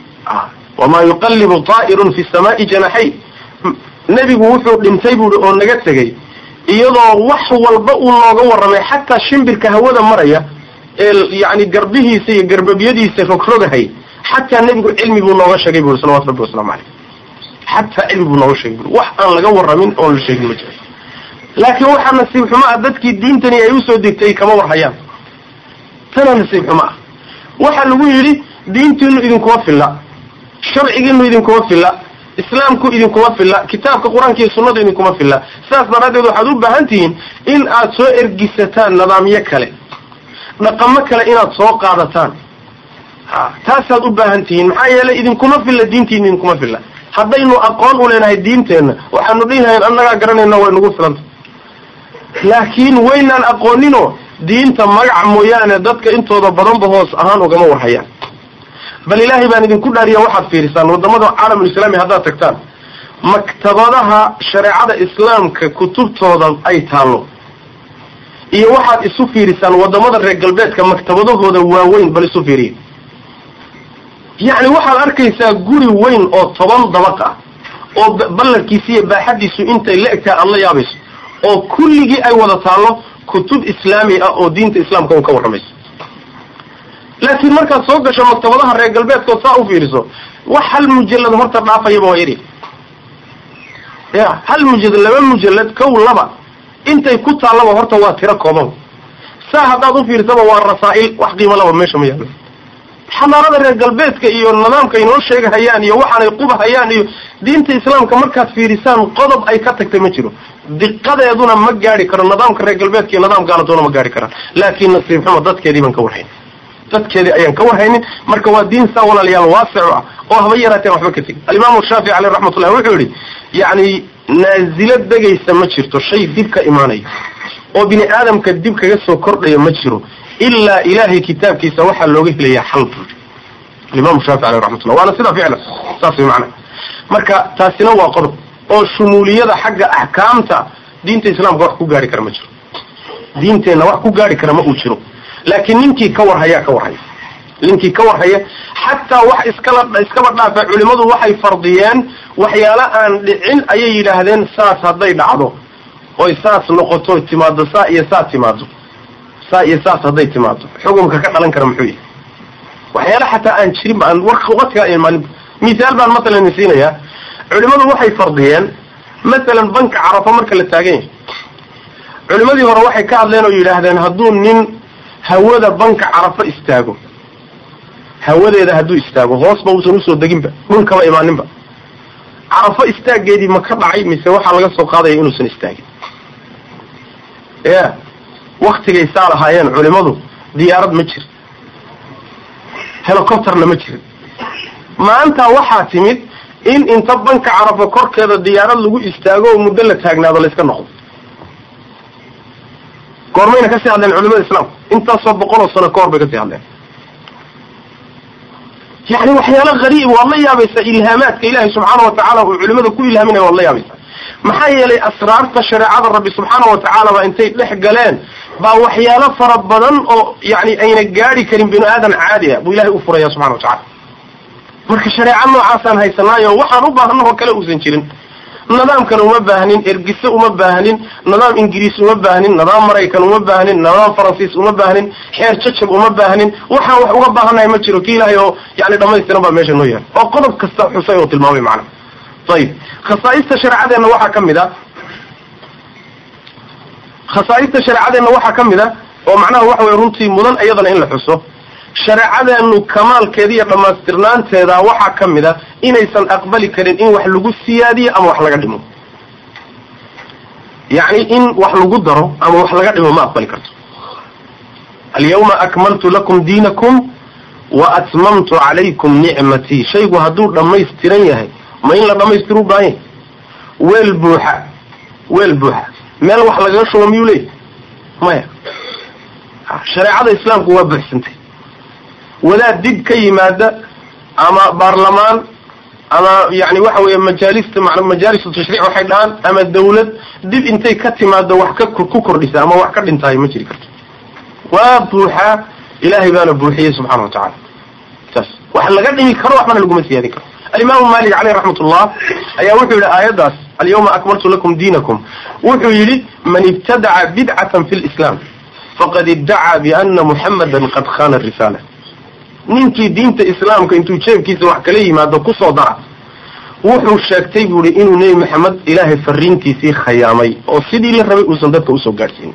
S1: wamaa yuqallibu taa'irun fi samaa'i janaxay nebigu wuxuu dhintay buuhi oo naga tegey iyadoo wax walba uu nooga warramay xataa shimbirka hawada maraya ee yani garbihiisa iyo garbabyadiisa rogrogahay xataa nebigu cilmi buu nooga sheegay buui salawatu rabbi waslamu caleyh xataa cilmi buu nooga sheegay bui wax aan laga warramin oon la sheegin ma jiro laakiin waxaa nasiib xumo ah dadkii diintani ay usoo degtay kama warhayaan tana nasiib xumo ah waxaa lagu yidhi diintiinu idinkuma filla sharcigiinu idinkuma filla islaamku idinkuma filla kitaabka qur-aanka iyo sunnadu idinkuma filla sidaas daraaddeed waxaad u baahan tihiin in aad soo ergisataan nidaamyo kale dhaqamo kale inaad soo qaadataan ha taasaad u baahan tihiin maxaa yeelay idinkuma filla diintiina idinkuma filla haddaynu aqoon u leenahay diinteenna waxaanu dhihi lahayn annagaa garanayna way nagu filanta laakiin waynaan aqooninoo diinta magaca mooyaane dadka intooda badanba hoos ahaan ugama warhayaan bal ilaahay baan idinku dhaariya waxaad fiirisaan wadamada caalamulislaami haddaad tagtaan maktabadaha shareecada islaamka kutubtooda ay taallo iyo waxaad isu fiirisaan wadamada reer galbeedka maktabadahooda waaweyn bal isu fiiriya yacni waxaad arkaysaa guri weyn oo toban dabaq ah oo ballarkiisa iyo baaxadiisu intay la egtahay aada la yaabayso oo kulligii ay wada taallo kutub islaami ah oo diinta islaamka un ka warramayso laakiin markaad soo gasho maktabadaha reer galbeedkood saa u fiiriso wax hal mujallad horta dhaafayaba waa yari ya hal mujallad laba mujallad kow laba intay ku taallaba horta waa tiro kooban saa haddaad u fiirsaba waa rasaa'il wax qiimo laba meesha ma yaalo xamaarada reer galbeedka iyo nidaamka inoo sheegahayaan iyo waxaanay qubahayaan iyo diinta islaamka markaad fiirisaan qodob ay ka tagtay ma jiro diqadeeduna ma gaari karo nidaamka reer galbeedka iyo nidaam gaaladoona ma gaari karaan laakiin nasiib xumo dadkeedii baan ka warhayn dadkeedii ayaan ka warhaynin marka waa diin saa walaalayaal waasic ah oo haba yaraateen waxba ka tegin alimaamu shaafici caleyh raxmatullah wuxuu yihi yacni naazilo degaysa ma jirto shay dib ka imaanayo oo bini aadamka dib kaga soo kordhaya ma jiro ilaa ilaahay kitaabkiisa waxaa looga helayaa xal buu alimaamu shaafici caleyh raxmatullah waana sidaa ficlan saas way macana marka taasina waa qodob oo shumuuliyada xagga axkaamta diinta islaamka wax ku gaari kara ma jiro diinteenna wax ku gaari kara ma uu jiro laakiin ninkii ka warhayaa ka warhaya ninkii ka warhaya xataa wax iskala iskaba dhaafa culimadu waxay fardiyeen waxyaalo aan dhicin ayay yidhaahdeen saas hadday dhacdo oy saas noqoto timaado saa iyo saa timaado saa iyo saas hadday timaado xukunka ka dhalan kara muxuu yahay waxyaala xataa aan jirin ba aan waqtigaa imaanin mithaal baan matalan siinayaa culimadu waxay fardiyeen masalan banka carafo marka la taagan yahay culimadii hore waxay ka hadleen oo yidhaahdeen hadduu nin hawada banka carafo istaago hawadeeda hadduu istaago hoosba uusan usoo deginba dhulkaba imaaninba carafo istaageedii ma ka dhacay mise waxaa laga soo qaadaya inuusan istaagin ya waktigay saa lahaayeen culimadu diyaarad ma jir helicopterna ma jirin maanta waxaa timid in inta banka carafo korkeeda diyaarad lagu istaago oo muddo la taagnaado layska noqdo goormayna kasii hadleen culimada islaamku intaasoo boqol oo sano ka hor bay kasii hadleen yani waxyaalo hariib waad la yaabaysaa ilhaamaadka ilaahay subxaana watacaala uu culimada ku ilhaaminaya waad la yaabaysaa maxaa yeelay asraarta shareecada rabbi subxaana watacaala baa intay dhex galeen baa waxyaalo fara badan oo yani ayna gaadi karin binu aadan caadi ah buu ilahay u furaya subxana watacala marka shareeco noocaasaan haysanaayo waxaan u baahna oo kale uusan jirin nidaamkana uma baahnin ergise uma baahnin nidaam ingiriis uma baahnin nidaam maraykan uma baahnin nidaam faransiis uma baahnin xeer jajab uma baahnin waxaan wax uga baahannahay ma jiro ki ilaahay oo yani dhamaystiran baa meesha noo yahay oo qodob kasta xusay oo tilmaamay macana ayib khasaaista shareecadeenna waxaa ka mid a khasaaista shareecadeenna waxaa ka mid a oo macnaha waxa weye runtii mudan iyadana in la xuso shareecadeenu kamaalkeeda iyo dhammaystirnaanteeda waxaa ka mid a inaysan aqbali karin in wax lagu siyaadiyo ama wax laga dhimo yacni in wax lagu daro ama wax laga dhimo ma aqbali karto alyawma akmaltu lakum diinakum wa atmamtu calaykum nicmatii shaygu hadduu dhammaystiran yahay ma in la dhammaystiru baahan yahy weel buuxa weel buuxa meel wax lagaga shubo miyuu leeyahy maya shareecada islaamku waa buuxsantay wadaad dib ka yimaada ama baarlamaan ama yani waxa weeye majaalista majaalisu tashriic waxay dhahaan ama dawlad dib intay ka timaado wax ka ku kordhisa ama wax ka dhintaayo ma jiri karto waa buuxaa ilaahay baana buuxiyey subxana watacala saas wax laga dhimi karo waxbana laguma siyaadin karo alimaamu malik caleyh raxmat ullah ayaa wuxuu yihi aayaddaas alyawma akmaltu lakum diinakum wuxuu yidhi man ibtadaca bidcatan fi lislam faqad iddacaa biana muxamadan qad khana risaala ninkii diinta islaamka intuu jeebkiisa wax kala yimaado kusoo dara wuxuu sheegtay buu ihi inuu nebi maxamed ilaahay fariintiisii khayaamay oo sidii la rabay uusan dadka usoo gaadhsiinin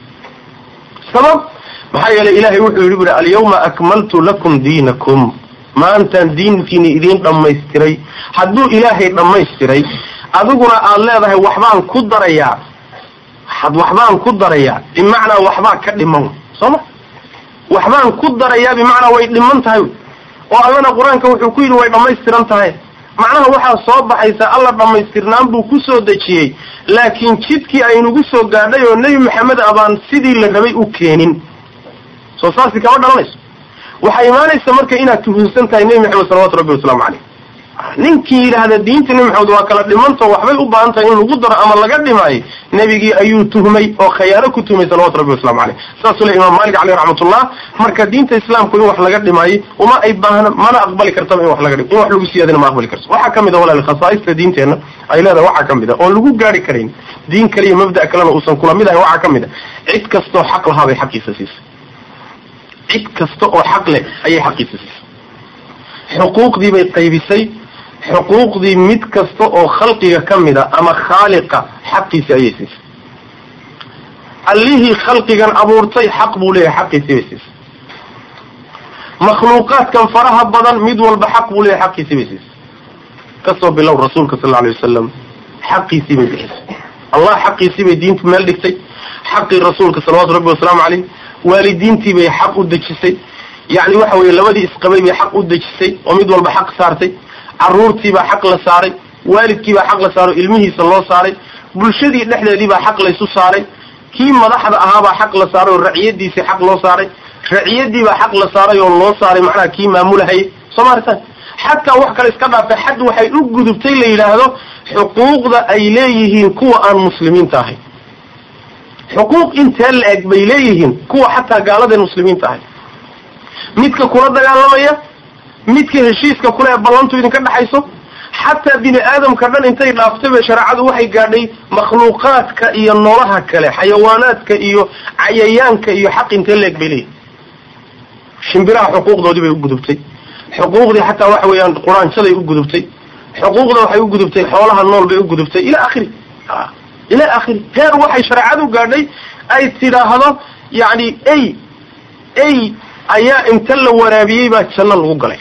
S1: sabab maxaa yeelay ilahay wuxuu yidhi buhi alyawma akmaltu lakum diinakum maantaan diinkiini idiin dhammaystiray hadduu ilaahay dhammaystiray adiguna aad leedahay waxbaan ku darayaa waxbaan ku darayaa bimacnaa waxbaa ka dhiman sooma waxbaan ku darayaa bimacnaa way dhiman tahay oo allana qur-aanka wuxuu ku yidhi way dhammaystiran tahay macnaha waxaa soo baxaysa alla dhammaystirnaan buu ku soo dejiyey laakiin jidkii aynugu soo gaadhay oo nebi maxamed abaan sidii la rabay u keenin soo saasi kama dhalanayso waxaa imaanaysa marka inaad tuhunsan tahay nebi maxamed salawatu rabbi wasalaamu caleyh ninkii yidhaahda diinta nebi maxamed waa kala dhimanto waxbay u baahan tahay in lagu daro ama laga dhimaayo nebigii ayuu tuhmay oo khayaano ku tuhmay salawatu rabbi waslamu caleyh saasuu le imaam malik caleyh raxmatullah marka diinta islaamku in wax laga dhimaayo uma ay baahna mana aqbali kartaba in wax laga dhim in wax lagu siyaadina ma aqbali karto waxaa kamid a walaal khasaaista diinteenna ay leedahay waxaa kamid a oon lagu gaari karayn diin kale iyo mabda' kalena uusan kula mid ahay waxaa kamid a cid kastoo xaq lahaa bay xaqiisa siisay cid kasta oo xaq leh ayay xaqiisa siisay xuquuqdii bay qaybisay xuquuqdii mid kasta oo khalqiga ka mid a ama khaaliqa xaqiisi ayay siisay allihii khalqigan abuurtay xaq buu leeyahay xaqiisii bay siisay makhluuqaadkan faraha badan mid walba xaq buu leeyahay xaqiisii bay siisay kasoo bilow rasuulka sal alay wasalam xaqiisii bay bixisay allah xaqiisii bay diintu meel dhigtay xaqii rasuulka salawatu rabbi wasalaamu caleyh waalidiintii bay xaq u dejisay yacni waxa weeye labadii isqabay bay xaq u dejisay oo mid walba xaq saartay caruurtiibaa xaq la saaray waalidkiibaa xaq la saaray o ilmihiisa loo saaray bulshadii dhexdeedii baa xaq laysu saaray kii madaxda ahaabaa xaq la saaray oo raciyadiisii xaq loo saaray raciyadiibaa xaq la saaray oo loo saaray macnaha kii maamulahayay soo maaritaan xataa wax kale iska dhaafay xad waxay u gudubtay la yidhaahdo xuquuqda ay leeyihiin kuwa aan muslimiinta ahayn xuquuq intee la eg bay leeyihiin kuwa xataa gaaladeen muslimiinta ahayn midka kula dagaalamaya midka heshiiska kule ee ballantu idinka dhexayso xataa bini aadamka dhan intay dhaaftay bay shareecadu waxay gaadhay makhluuqaadka iyo noolaha kale xayawaanaadka iyo cayayaanka iyo xaq intee la eg bay leeyihin shimbiraha xuquuqdoodii bay u gudubtay xuquuqdii xataa waxa weeyaan quraanjaday u gudubtay xuquuqda waxay u gudubtay xoolaha nool bay u gudubtay ila akhiri ila akhiri heer waxay shareecadu gaadhay ay tidhaahdo yacni ey ey ayaa inta la waraabiyey baa janno lagu galay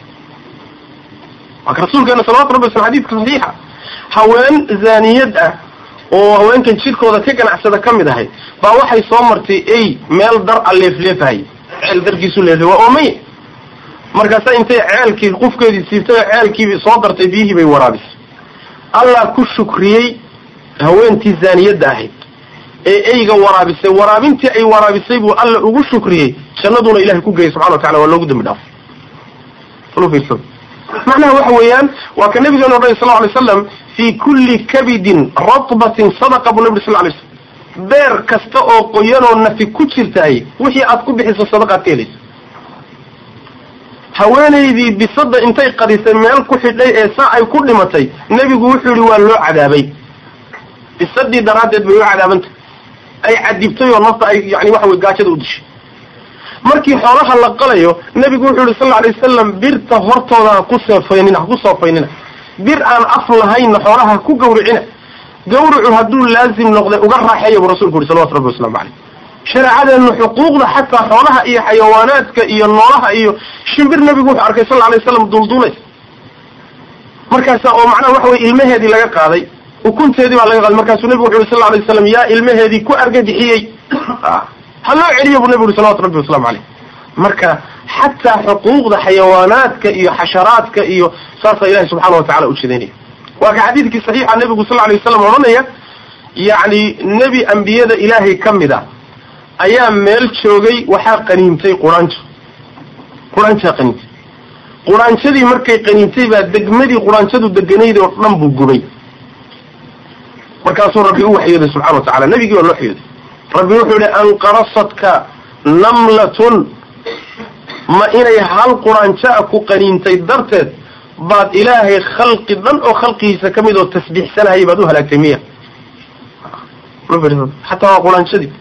S1: marka rasuulkeena salawatu rabbi waslam xadiidka saxiixa haween zaaniyad ah oo haweenkan jidhkooda ka ganacsada ka mid ahay baa waxay soo martay ey meel dar a leefleefahayy ceel darkiisu leefle waa oomay markaasa intay ceelkii qufkeedii siibtay oo ceelkiiba soo dartay biyihii bay waraabisay allah ku shukriyey haweentii zaaniyadda ahayd ee eyga waraabisay waraabintii ay waraabisay buu alla ugu shukriyey jannaduna ilahay ku geeyay subxana wa tacala waa loogu dambi dhaafay macnaha waxa weeyaan waa ka nabigeena odhanay sal alay slam fii kulli kabidin ratbatin sadaqa buu nabi sal lay slam beer kasta oo qoyanoo nafi ku jirtaay wixii aad ku bixiso sadaqaad ka helaysa haweenaydii bisada intay qadisay meel ku xidhay ee saa ay ku dhimatay nebigu wuxuu yihi waa loo cadaabay bisadii daraaddeed bay u cadaabantay ay cadibtay oo nafta ay yani waxa wey gaajada u dishay markii xoolaha la qalayo nebigu wuxuu yihi sal alay wasalam birta hortooda ha ku seefaynina ha ku soofaynina bir aan af lahaynna xoolaha ha ku gawricina gawricu hadduu laazim noqday uga raaxeeya buu rasulku yuri salawatu rabbi waslamu caleyh shareecadeenu xuquuqda xataa xoolaha iyo xayawaanaadka iyo noolaha iyo shimbir nebigu wuxuu arkay sal alay waslam dulduulays markaasa oo macnaha waxa weye ilmaheedii laga qaaday ukunteedii baa laga qaaday markaasuu nebigu wuxu yuri sal alay waslam yaa ilmaheedii ku argagixiyey ha loo celiyo buu nebigu yuri salawatu rabbi waslamu caleyh marka xataa xuquuqda xayawaanaadka iyo xasharaadka iyo saasaa ilahi subxaana wa tacala u jeedaynaya waa ka xadiidkii saxiixa nebigu sal alay wasalam odhanaya yacni nebi ambiyada ilaahay ka mid a ayaa meel joogay waxaa qaniintay quraanjo quraanjaa qaniintay quraanjadii markay qaniintay baa degmadii quraanjadu deganayd oo dhan buu gubay markaasuu rabbi u waxyooday subxana wa tacala nebigii baa loo waxyooday rabbi wuxuu yihi anqarasadka namlatun ma inay hal quraanjaa ku qaniintay darteed baad ilaahay khalqi dhan oo khalqigiisa ka mid oo tasbiixsanahaya baad u halaagtay miya xataa waa quraanjadii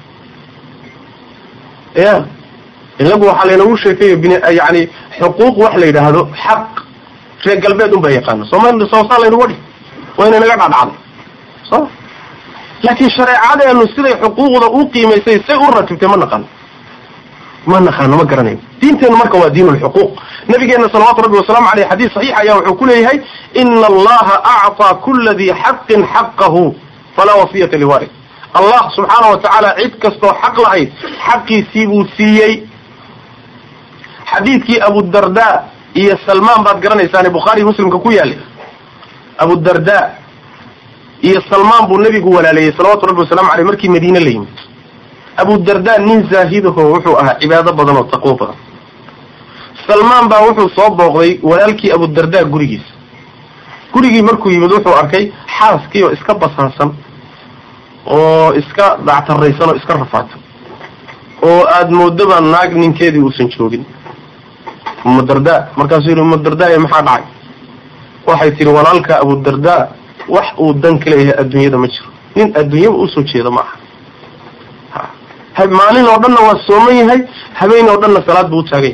S1: ya inagu waxaa laynagu sheekeeyo bin yani xuquuq wax la yidhaahdo xaq reer galbeed un baa yaqaano soomali soosaa laynagu dhi waa inay naga dhacdhacday so laakiin shareecadeenu siday xuquuqda u qiimaysay say u ratibtay ma naqaano ma naqaano ma garanayo diinteenu marka waa diin lxuquuq nabigeena salawaatu rabbi wasalaamu aleyh xadiis saxiix ayaa wuxuu ku leeyahay ina allaha acطaa kula dii xaqin xaqahu falaa wasiyata liwarid allah subxaana wa tacaala cid kastoo xaq lahayd xaqiisii buu siiyey xadiidkii abudarda iyo salmaan baad garanaysaane bukhaari muslimka ku yaalay abudarda iyo salmaan buu nebigu walaaleeyey salawatu rabbi wasalamu aleyh markii madiine la yimid abudarda nin zaahidaho wuxuu ahaa cibaado badan oo taqwo badan salmaan baa wuxuu soo booqday walaalkii abudarda gurigiisa gurigii markuu yimid wuxuu arkay xaaskii oo iska basaasan oo iska dactaraysan oo iska rafaato oo aada moodaba naag ninkeedii uusan joogin umadarda markaasuu yidhi umadardaye maxaa dhacay waxay tihi walaalka abudarda wax uu dan ka leeyahay adduunyada ma jiro nin adduunyaba usoo jeeda ma aha maalin oo dhanna waa sooman yahay habeen oo dhanna salaad buu utaagay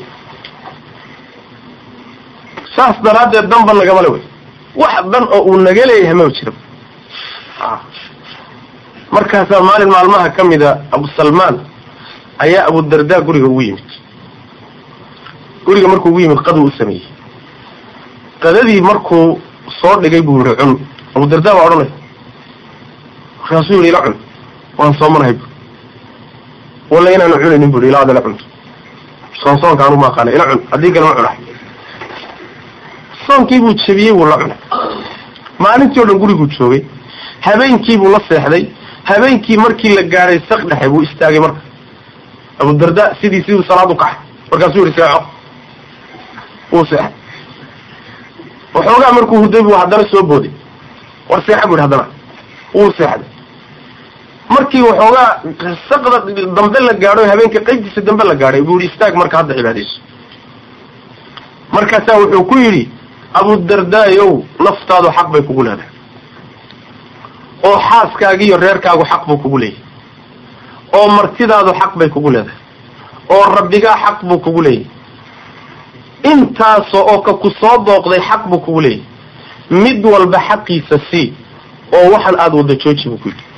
S1: saas daraaddeed danba nagamale wey wax dan oo uu naga leeyahay maba jira markaasaa maalin maalmaha ka mida abu salmaan ayaa abudarda guriga ugu yimid guriga markuu ugu yimid qaduu u sameeyey qadadii markuu soo dhigay buu yihi cun abu dardaa baa odhanay markaasuu yihi ila cun waan soomanahay bu walla inaanu cunaynin bu ilaa adala cunto soonsoonka anu ma aqaana ila cun haddii kale ma cunahay soonkii buu jebiyey wuu la cunay maalintii o dhan guriguu joogay habeenkii buu la seexday habeenkii markii la gaadhay sak dhexe buu istaagay marka abu darda sidii siduu salaad u kaxay markaasuu yihi seexo wuu seexay waxoogaa markuu huday buu haddana soo booday war seexa bu yidhi haddana wuu seexday markii waxoogaa saqda dambe la gaadho habeenka qaybtiisa dambe la gaadhay buu yihi istaag marka hadda cibaadayso markaasaa wuxuu ku yidhi abudardaayow naftaadu xaq bay kugu leedahay oo xaaskaagiiyo reerkaagu xaq buu kugu leeyahay oo martidaadu xaq bay kugu leedahay oo rabbigaa xaq buu kugu leeyahay intaasoo oo ka ku soo dooqday xaq buu kugu leeyahay mid walba xaqiisa sii oo waxan aada wada jooji buu ku yidhi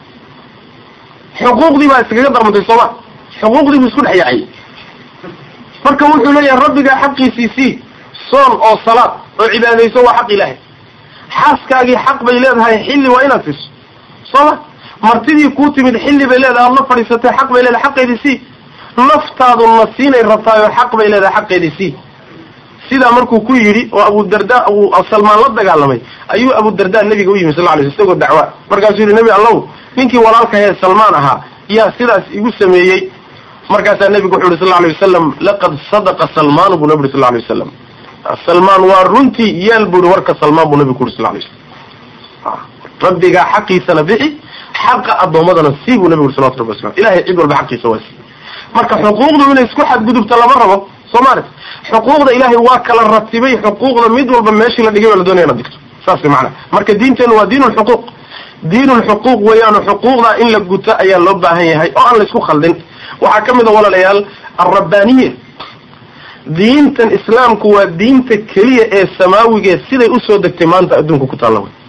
S1: xuquuqdii baa iskaga darmantay sooma xuquuqdii buu isku dhex yaacay marka wuxuu leeyahay rabbigaa xaqiisii sii soon oo salaad oo cibaadayso waa xaq ilaahay xaaskaagii xaq bay leedahay xilli waa inaad siiso sooma martidii kuu timid xilli bay leedahay aad la fadhiisatay xaq bay leedahay xaqeedii sii naftaadu na siinay rabtaayoo xaq bay leedahay xaqeedii sii sidaa markuu ku yidhi oo abudarda uu salmaan la dagaalamay ayuu abudarda nebiga u yimi sal lay sl isagoo dacwa markaasuu yihi nebi allow ninkii walaalkahee salmaan ahaa yaa sidaas igu sameeyey markaasaa nebigu wuxu yhi sal alay wasalam laqad sadaqa salmaanu buu nabi uri sal lay wasalam salmaan waa runtii yeel buu ihi warka salmaan buu nabigu ku uri sal lay slam rabbigaa xaqiisana bixi xaqa addoommadana sii buu nabigu uri salawatu rabbi waslam ilahay cid walba xaqiisa waa sii marka xuquuqdu inay isku xadgudubta lama rabo soo maarata xuquuqda ilaahay waa kala ratibay xuquuqda mid walba meeshii la dhigay baa la doonaya inaad digto saas macana marka diinteenu waa diin lxuquuq diin lxuquuq weeyaano xuquuqda in la guto ayaa loo baahan yahay oo aan la isku khaldin waxaa ka mid a walaalayaal alrabbaniya diintan islaamku waa diinta keliya ee samaawigae siday usoo degtay maanta adduunka ku taalla wey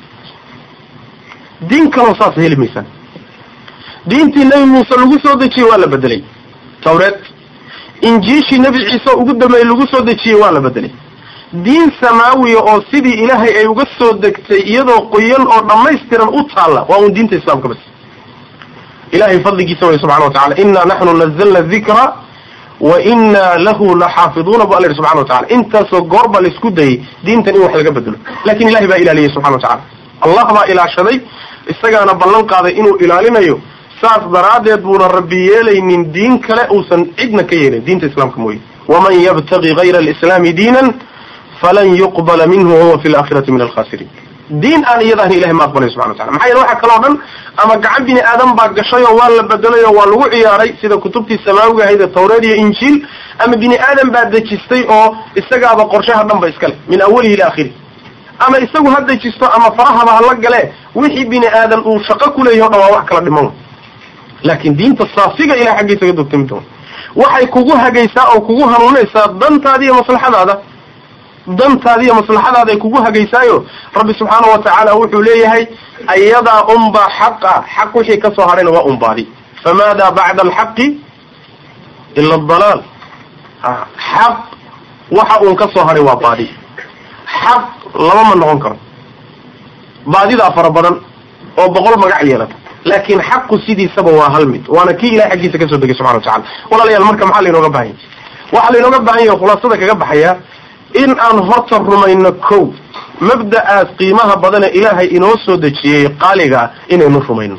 S1: diin kaloo saas heli maysaan diintii nebi muuse lagu soo dejiyey waa la bedelay tawreed injiishii nebi ciise ugu dambeeyey lagu soo dejiyey waa la bedelay diin samaawiya oo sidii ilaahay ay uga soo degtay iyadoo qoyan oo dhammaystiran u taalla waa un diinta islaamka bas ilahay fadligiisa way subxana wa tacala inaa naxnu nazalna dikra wa inaa lahu laxaafiduuna bu alla yihi subxana wa tacala intaasoo goor baa laisku dayay diintan in wax laga bedelo lakin ilahay baa ilaaliyay subxana wa tacala allah baa ilaashaday isagaana ballan qaaday inuu ilaalinayo saas daraaddeed buuna rabbi yeelaynin diin kale uusan cidna ka yeelin diinta islaamka mooye waman yabtagi gayra alislaami diinan falan yuqbala minhu wahuwa fi laakhirati min alkhasiriin diin aan iyadaahna ilahay ma aqbalay subxana watacala maxaa yeele waxaa kaloo dhan ama gacan bini aadam baa gashay oo waa la bedelay oo waa lagu ciyaaray sida kutubtii samaawiga ahayd ee tawreed iyo injiil ama bini aadam baa dejistay oo isagaaba qorshaha dhan ba iska leh min awalihi ila akhirih ama isagu ha dejisto ama farahaba hala gale wixii bini aadan uu shaqo kuleeyahy o dhan waa wax kala dhiman laakin diinta saafiga ilahay xaggiisa ka dogtami doon waxay kugu hagaysaa oo kugu hanuunaysaa dantaada iyo maslaxadaada dantaada iyo maslaxadaada ay kugu hagaysaayo rabbi subxaana wa tacaala wuxuu leeyahay ayadaa unbaa xaqa xaq wixii kasoo hadhayna waa unbaadi famaada bacda alxaqi ila adalaal xaq waxa uun kasoo hadhay waa baadi xaq laba ma noqon karo baadidaa fara badan oo boqol magac yeelata laakin xaqu sidiisaba waa hal mid waana kii ilahay xaggiisa kasoo degay subxana wa tacala walaalayaal marka maxaa lainooga baahan yahy waxaa lainooga baahan yahay khulaasada kaga baxaya in aan horta rumayno kow mabda'aas qiimaha badane ilaahay inoo soo dejiyey qaaligaa inaynu rumayno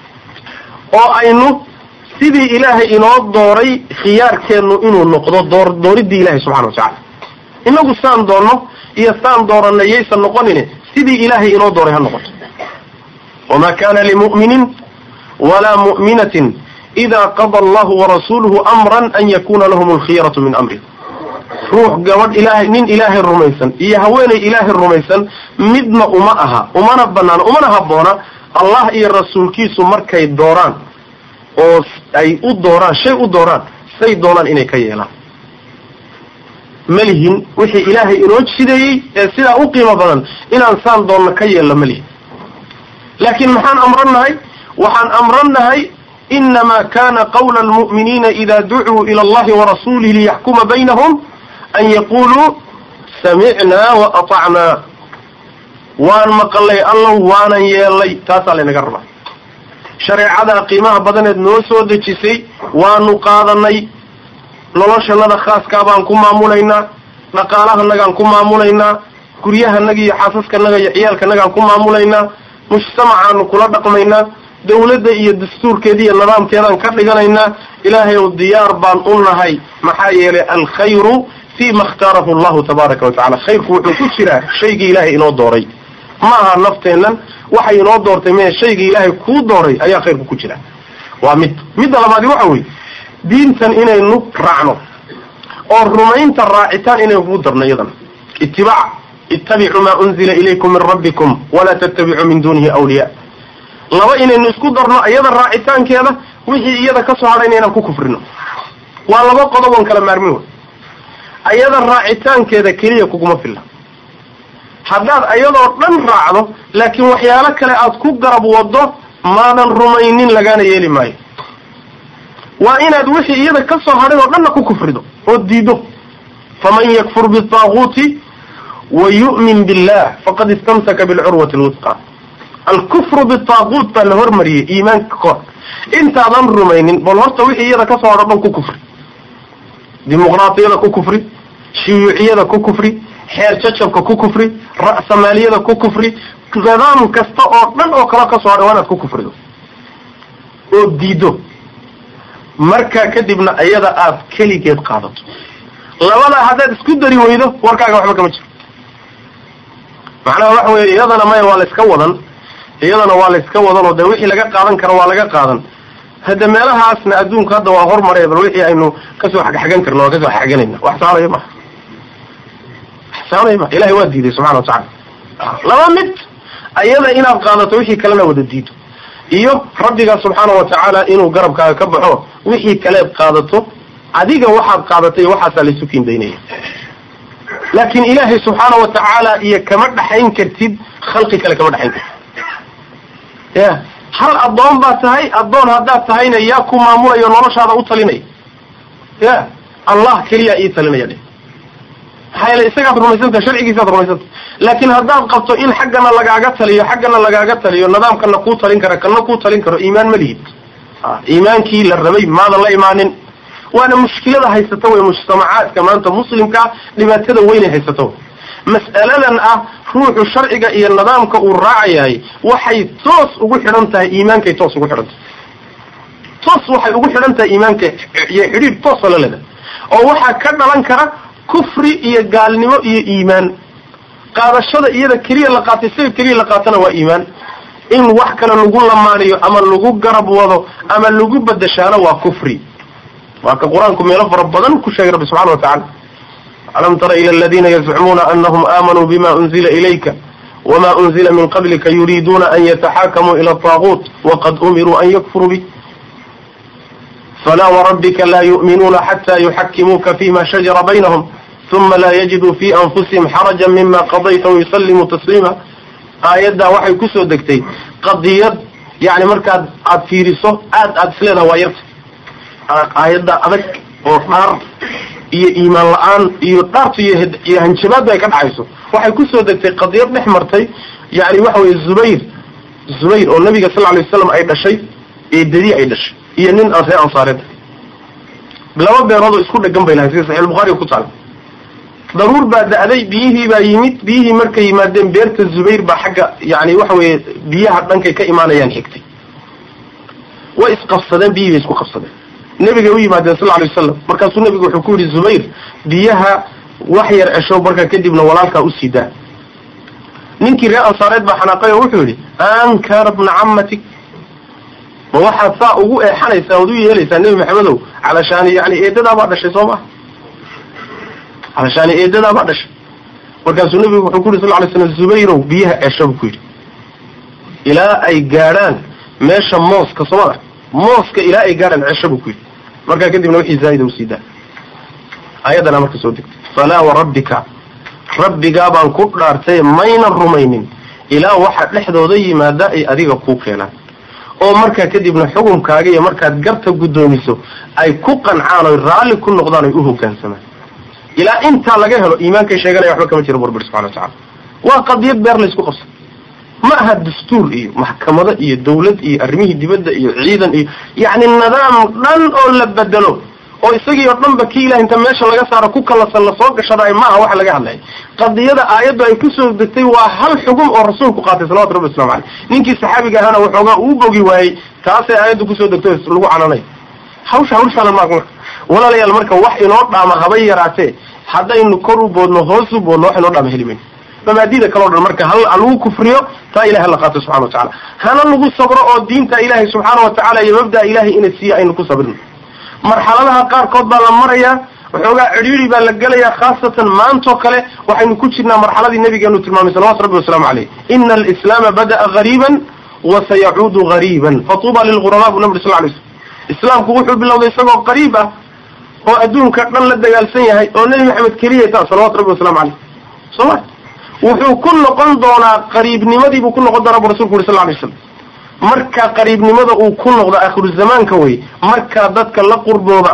S1: oo aynu sidii ilaahay inoo dooray khiyaarkeennu inuu noqdo door dooridii ilahay subxana wa tacala inagu saan doonno iyo saan dooranna yaysan noqonine sidii ilaahay inoo dooray ha noqoto wma kana limu'minin walaa mu'minatin ida qada allahu warasuluhu amran an yakuna lahum alkhiyaratu min amri ruux gabadh ilaahay nin ilaahay rumaysan iyo haweenay ilaahay rumaysan midna uma aha umana banaano umana habboona allah iyo rasuulkiisu markay dooraan oo ay u dooraan shay u dooraan say doonaan inay ka yeelaan malihin wixii ilaahay inoo jideeyey ee sidaa u qiimo badan inaan saan doonno ka yeelno malihin laakiin maxaan amrannahay waxaan amrannahay inama kana qawla almu'miniina ida ducuu ila allahi warasuulihi liyaxkuma baynahum an yaquluu samicnaa wa atacnaa waan maqalay allow waanan yeelay taasaa laynaga rabaa shareecadaa qiimaha badaneed noo soo dejisay waanu qaadanay noloshanada khaaskaa baan ku maamulaynaa dhaqaalahanagaan ku maamulaynaa guryahanaga iyo xaasaskanaga iyo ciyaalkanagaan ku maamulaynaa mujtamacaanu kula dhaqmaynaa dawladda iyo dastuurkeeda iyo nidaamkeedaan ka dhiganaynaa ilaahay ow diyaar baan u nahay maxaa yeelay alkhayru fi ma اkhtaarahu allahu tabaaraka watacala khayrku wuxuu ku jiraa shaygii ilaahay inoo dooray ma aha nafteennan waxay inoo doortay me shaygii ilaahay kuu dooray ayaa khayrku ku jira waa mid midda labaadi waxa weeye diintan inaynu raacno oo rumaynta raacitaan inaynu kugu darno iyadana itibaac ittabicuu maa unzila ilaykum min rabbikum walaa tattabicuu min dunihi awliya laba inaynu isku darno iyada raacitaankeeda wixii iyada ka soo hadhayna inaan ku kufrino waa laba qodob oon kala maarmin wey ayada raacitaankeeda keliya kuguma filla haddaad ayadoo dhan raacdo laakiin waxyaalo kale aad ku garab wado maadan rumaynin lagaana yeeli maayo waa inaad wixii iyada ka soo hadhay oo dhanna ku kufrido oo diido faman yakfur bitaaguuti wa yu'min billah faqad istamsaka bilcurwati lwusqa alkufru bitaaguut baa la hormariyey iimaanka kahor intaadan rumaynin bal horta wixii iyada kasoo hadho dhan ku kufri dimuqraatiyada ku kufri shuyuuciyada ku kufri xeer jacabka ku kufri ra'samaaliyada ku kufri nidaam kasta oo dhan oo kale kasoo hadhay waa inaad ku kufrido oo diido markaa kadibna iyada aad keligeed qaadato labadaa haddaad isku dari weydo warkaaga waxba kama jiro macnaha waxa weeye iyadana maya waa la iska wadan iyadana waa la iska wadan oo dee wixii laga qaadan karo waa laga qaadan hadda meelahaasna adduunku hadda waa hormaree bal wixii aynu kasoo xagxagan karno waa kasoo xagxaganayna wax saanaya maha wax saanaya maha ilahay waa diiday subxana watacala laba mid ayada inaad qaadato wixii kalena wada diido iyo rabbigaa subxaana watacaala inuu garabkaaga ka baxo wixii kaleed qaadato adiga waxaad qaadatay waxaasaa laysu kiindaynaya laakiin ilaahay subxaana watacaala iyo kama dhaxayn kartid khalqi kale kama dhaxayn kartid ya hal addoon baa tahay addoon haddaad tahayna yaa ku maamulayo noloshaada u talinaya ya allah keliyaa ii talinaya dhe maxaa yeele isagaad rumaysantaha sharcigiisaad rumaysantah laakiin haddaad qabto in xaggana lagaaga taliyo xaggana lagaaga taliyo nidaamkana kuu talin kara kana kuu talin karo iimaan ma lihid iimaankii la rabay maadan la imaanin waana mushkilada haysata wey mujtamacaadka maanta muslimkaa dhibaatada weynay haysata wey mas'aladan ah ruuxu sharciga iyo nidaamka uu raacayahay waxay toos ugu xidhan tahay iimaankay toos ugu xidhan tahay toos waxay ugu xidhan tahay iimaanka iyo xidhiir toosa la leda oo waxaa ka dhalan kara kufri iyo gaalnimo iyo iimaan qaadashada iyada keliya la qaatay isaga keliya la qaatana waa iimaan in wax kale lagu lamaaniyo ama lagu garab wado ama lagu badashaano waa kufri waa ka qur-aanku meelo fara badan ku sheegay rabbi subxana wa tacala alam tara ila aladina yazcumuuna anahum aamanuu bima unzila ilayka wama unzila min qablika yuriiduuna an yataxaakamuu ila taaguut waqad umiruu an yakfuruu bih falaa warabbika laa yu'minuuna xata yuxakimuuka fima shajara baynahum uma laa yajiduu fi anfusihim xaraja mima qadayta wayusallimuu tasliima aayaddaa waxay kusoo degtay qadiyad yani markaad aad fiiriso aad aad isleedaha waa yarta aayadda adag oo dhaar iyo iimaan la-aan iyo dhaartu iyo hanjabaadba ay ka dhacayso waxay kusoo degtay qadiyad dhex martay yani waxa weye zubayr zubayr oo nabiga sal lay waslam ay dhashay eedadii ay dhashay iyo nin aan reer ansaareed laba beeroodoo isku dhegan bay lahayn sida saxiix bukhariga ku taala daruur baa da-day biyihii baa yimid biyihii markay yimaadeen beerta zubayr baa xagga yani waxa weeye biyaha dhankay ka imaanayaan xigtay way isqabsadeen biyihii bay isku qabsadeen nebigay u yimaadeen sal lay wasalam markaasuu nebigu wuxuu ku yihi zubayr biyaha wax yar cesho markaa kadibna walaalkaa usii daa ninkii reer ansaareed baa xanaaqay oo wuxuu yihi ankara bna camatik ma waxaad saa ugu eexanaysaa ood u yeelaysaa nebi maxamedow calashaani yani eedadaa baa dhashay soo maha calashaani eedadaa baa dhashay markaasuu nebigu wuxuu ku yidhi sal lay slam zubayrow biyaha cesho buu ku yidhi ilaa ay gaadhaan meesha mooska soomada mooska ilaa ay gaadhaan cesho buu ku yidhi markaa kadibna wixii zaa'ida usii daa ayaddana marka soo degtay falaa warabbika rabbigaa baan ku dhaartay maynan rumaynin ilaa waxa dhexdooda yimaada ay adiga kuu keenaan oo markaa kadibna xukunkaaga iyo markaad garta guddoomiso ay ku qancaan oy raalli ku noqdaan oy u hoggaansamaan ilaa intaa laga helo iimaankay sheeganaya waxba kama jira burbir subxana watacala waa qadiyad beer laysku qabsay ma aha dastuur iyo maxkamado iyo dawlad iyo arrimihii dibadda iyo ciidan iyo yacni nidaam dhan oo la bedelo oo isagii oo dhanba ki ilah inta meesha laga saaro ku kalasan lasoo gashadaay maaha waxa laga hadlaya qadiyada aayaddu ay kusoo degtay waa hal xugum oo rasuulku qaatay salawatu rabbi waslamu caleyh ninkii saxaabiga ahaana waxoogaa uu bogi waayey taasay aayaddu kusoo degtay lagu cananay hawsha hawshaana maaq marka walaalayaal marka wax inoo dhaama habay yaraatee haddaynu kor u boodno hoos u boodno wax inoo dhaama heli mayno mabaadida kaleo dhan marka hal lagu kufriyo taa ilahay hala qaato subxana watacala hana lagu sabro oo diinta ilaahay subxaana watacala iyo mabda'a ilahay ina siiya aynu ku sabrino marxaladaha qaarkood baa la marayaa waxoogaa cidhiiri baa la gelayaa khaasatan maantoo kale waxaynu ku jirnaa marxaladii nabigeenu tilmaamay salawatu rabbi wasalaamu caleyh ina alislaama bada'a gariiban wa sayacuudu gariiban fatuuba lilghurabaa bu nabi sal lay slm islaamku wuxuu bilowday isagoo qariib ah oo adduunka dhan la dagaalsan yahay oo nebi maxamed keliya taa salawatu rabbi wasalamu caleyh soo ma wuxuu ku noqon doonaa qariibnimadii buu ku noqon doonaa bu rasulku uri sal lay slam marka qariibnimada uu ku noqdo akhiru zamaanka wey markaa dadka la qurbooda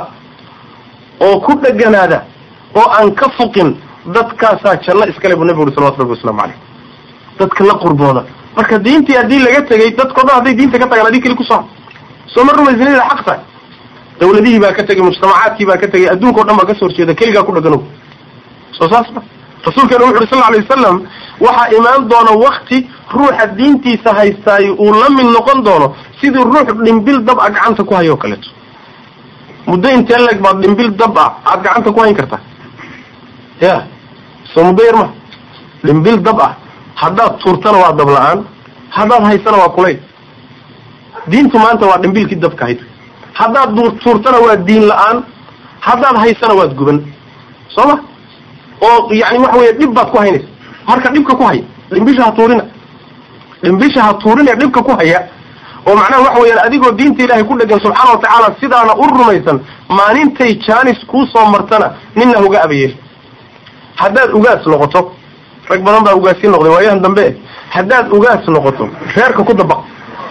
S1: oo ku dheganaada oo aan ka fuqin dadkaasaa janno iskale buu nabigu uri salawatu rabbi waslamu caleyh dadka la qurbooda marka diintii haddii laga tegay dadkao dhan hadday diinta ka tagaan adii keli kusoo soo ma rumaysanida xaq tahay dawladihii baa ka tegay mujtamacaadkii baa ka tegay adduunka o dhan baa kasoo horjeeda keligaa ku dheganow soo saas ma rasuulkeena wuxu uri sal alay wasalam waxaa imaan doona wakti ruuxa diintiisa haystaay uu la mid noqon doono sidii ruux dhimbil dab a gacanta ku hayo o kaleeto muddo intee leg baad dhimbil dab ah aada gacanta ku hayn kartaa ya soo muddo yar ma dhimbil dab ah haddaad tuurtana waa dab la-aan haddaad haysana waa kulayl diintu maanta waa dhimbilkii dabka hayd haddaad tuurtana waa diin la-aan haddaad haysana waad guban soo ma oo yani waxa weeye dhib baad ku haynaysa marka dhibka ku haya dhimbisha ha tuurina dhimbisha ha tuurina dhibka ku haya oo macnaha waxa weyaan adigoo diinta ilaahay ku dhegan subxaana watacaala sidaana u rumaysan maalintay jaanis kuu soo martana nina uga abayeel haddaad ugaas noqoto rag badan baa ugaasi noqday waayahan dambe haddaad ugaas noqoto reerka ku dabaq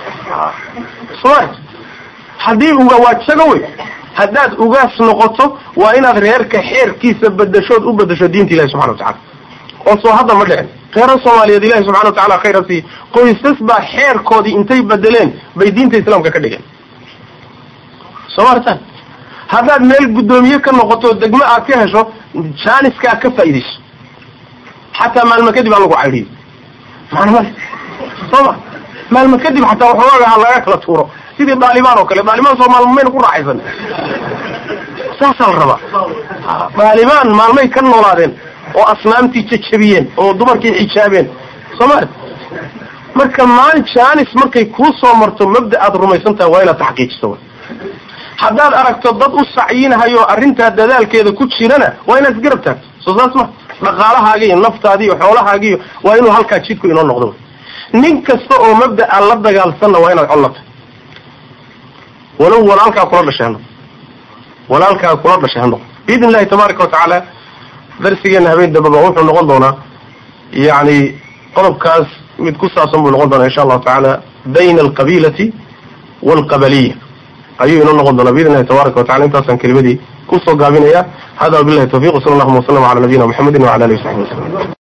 S1: soma haddii uga waa jago wey haddaad ugaas noqoto waa inaad reerka xeerkiisa bedashood u bedasho diinta ilahi subxana watacala oo soo hadda ma dhicin reera soomaaliyeed ilahi subxana watacala khayra siiye qoysas baa xeerkoodii intay bedeleen bay diinta islaamka ka dhigeen soo martaan haddaad meel guddoomiye ka noqoto degmo aad ka hesho jaaniskaa ka faaidayso xataa maalmo kadib aan lagu caydhiyo maanma sooma maalmo kadib xataa waxoogaga ha laga kala tuuro sidii dhaalibaan oo kale dhaalibaan soo maalmo mayna ku raaxaysan saasaa la rabaa dhaalibaan maalmay ka noolaadeen oo asnaamtii jajabiyeen oo dumarkii xijaabeen sooma marka maalin jaanis markay kuu soo marto mabda aad rumaysan tahay waa inaad taxqiijiso haddaad aragto dad u sacyinahayo arrintaa dadaalkeeda ku jirana waa inaad isgarab taagto soo saas ma dhaqaalahaagi iyo naftaadi iyo xoolahaagi iyo waa inuu halkaa jidku inoo noqdo nin kasta oo mabda'a la dagaalsanna waa inaad collata walow walaalkaa kula dhashay hanoq walaalkaa kula dhashay hanoq biidn illahi tabaaraka watacaala darsigeena habeen dambeba wuxuu noqon doonaa yani qodobkaas mid ku saabsan buu noqon doonaa insha allahu tacaala bayna alqabiilati waalqabaliya ayuu inoo noqon doonaa biidn illahi tabaaraka watacala intaasaan kelimadii kusoo gaabinaya hada wabillahi tawfiq sala allahuma wasalam cala nabiyina muxamedin wacala alihi wasaxbi wasalam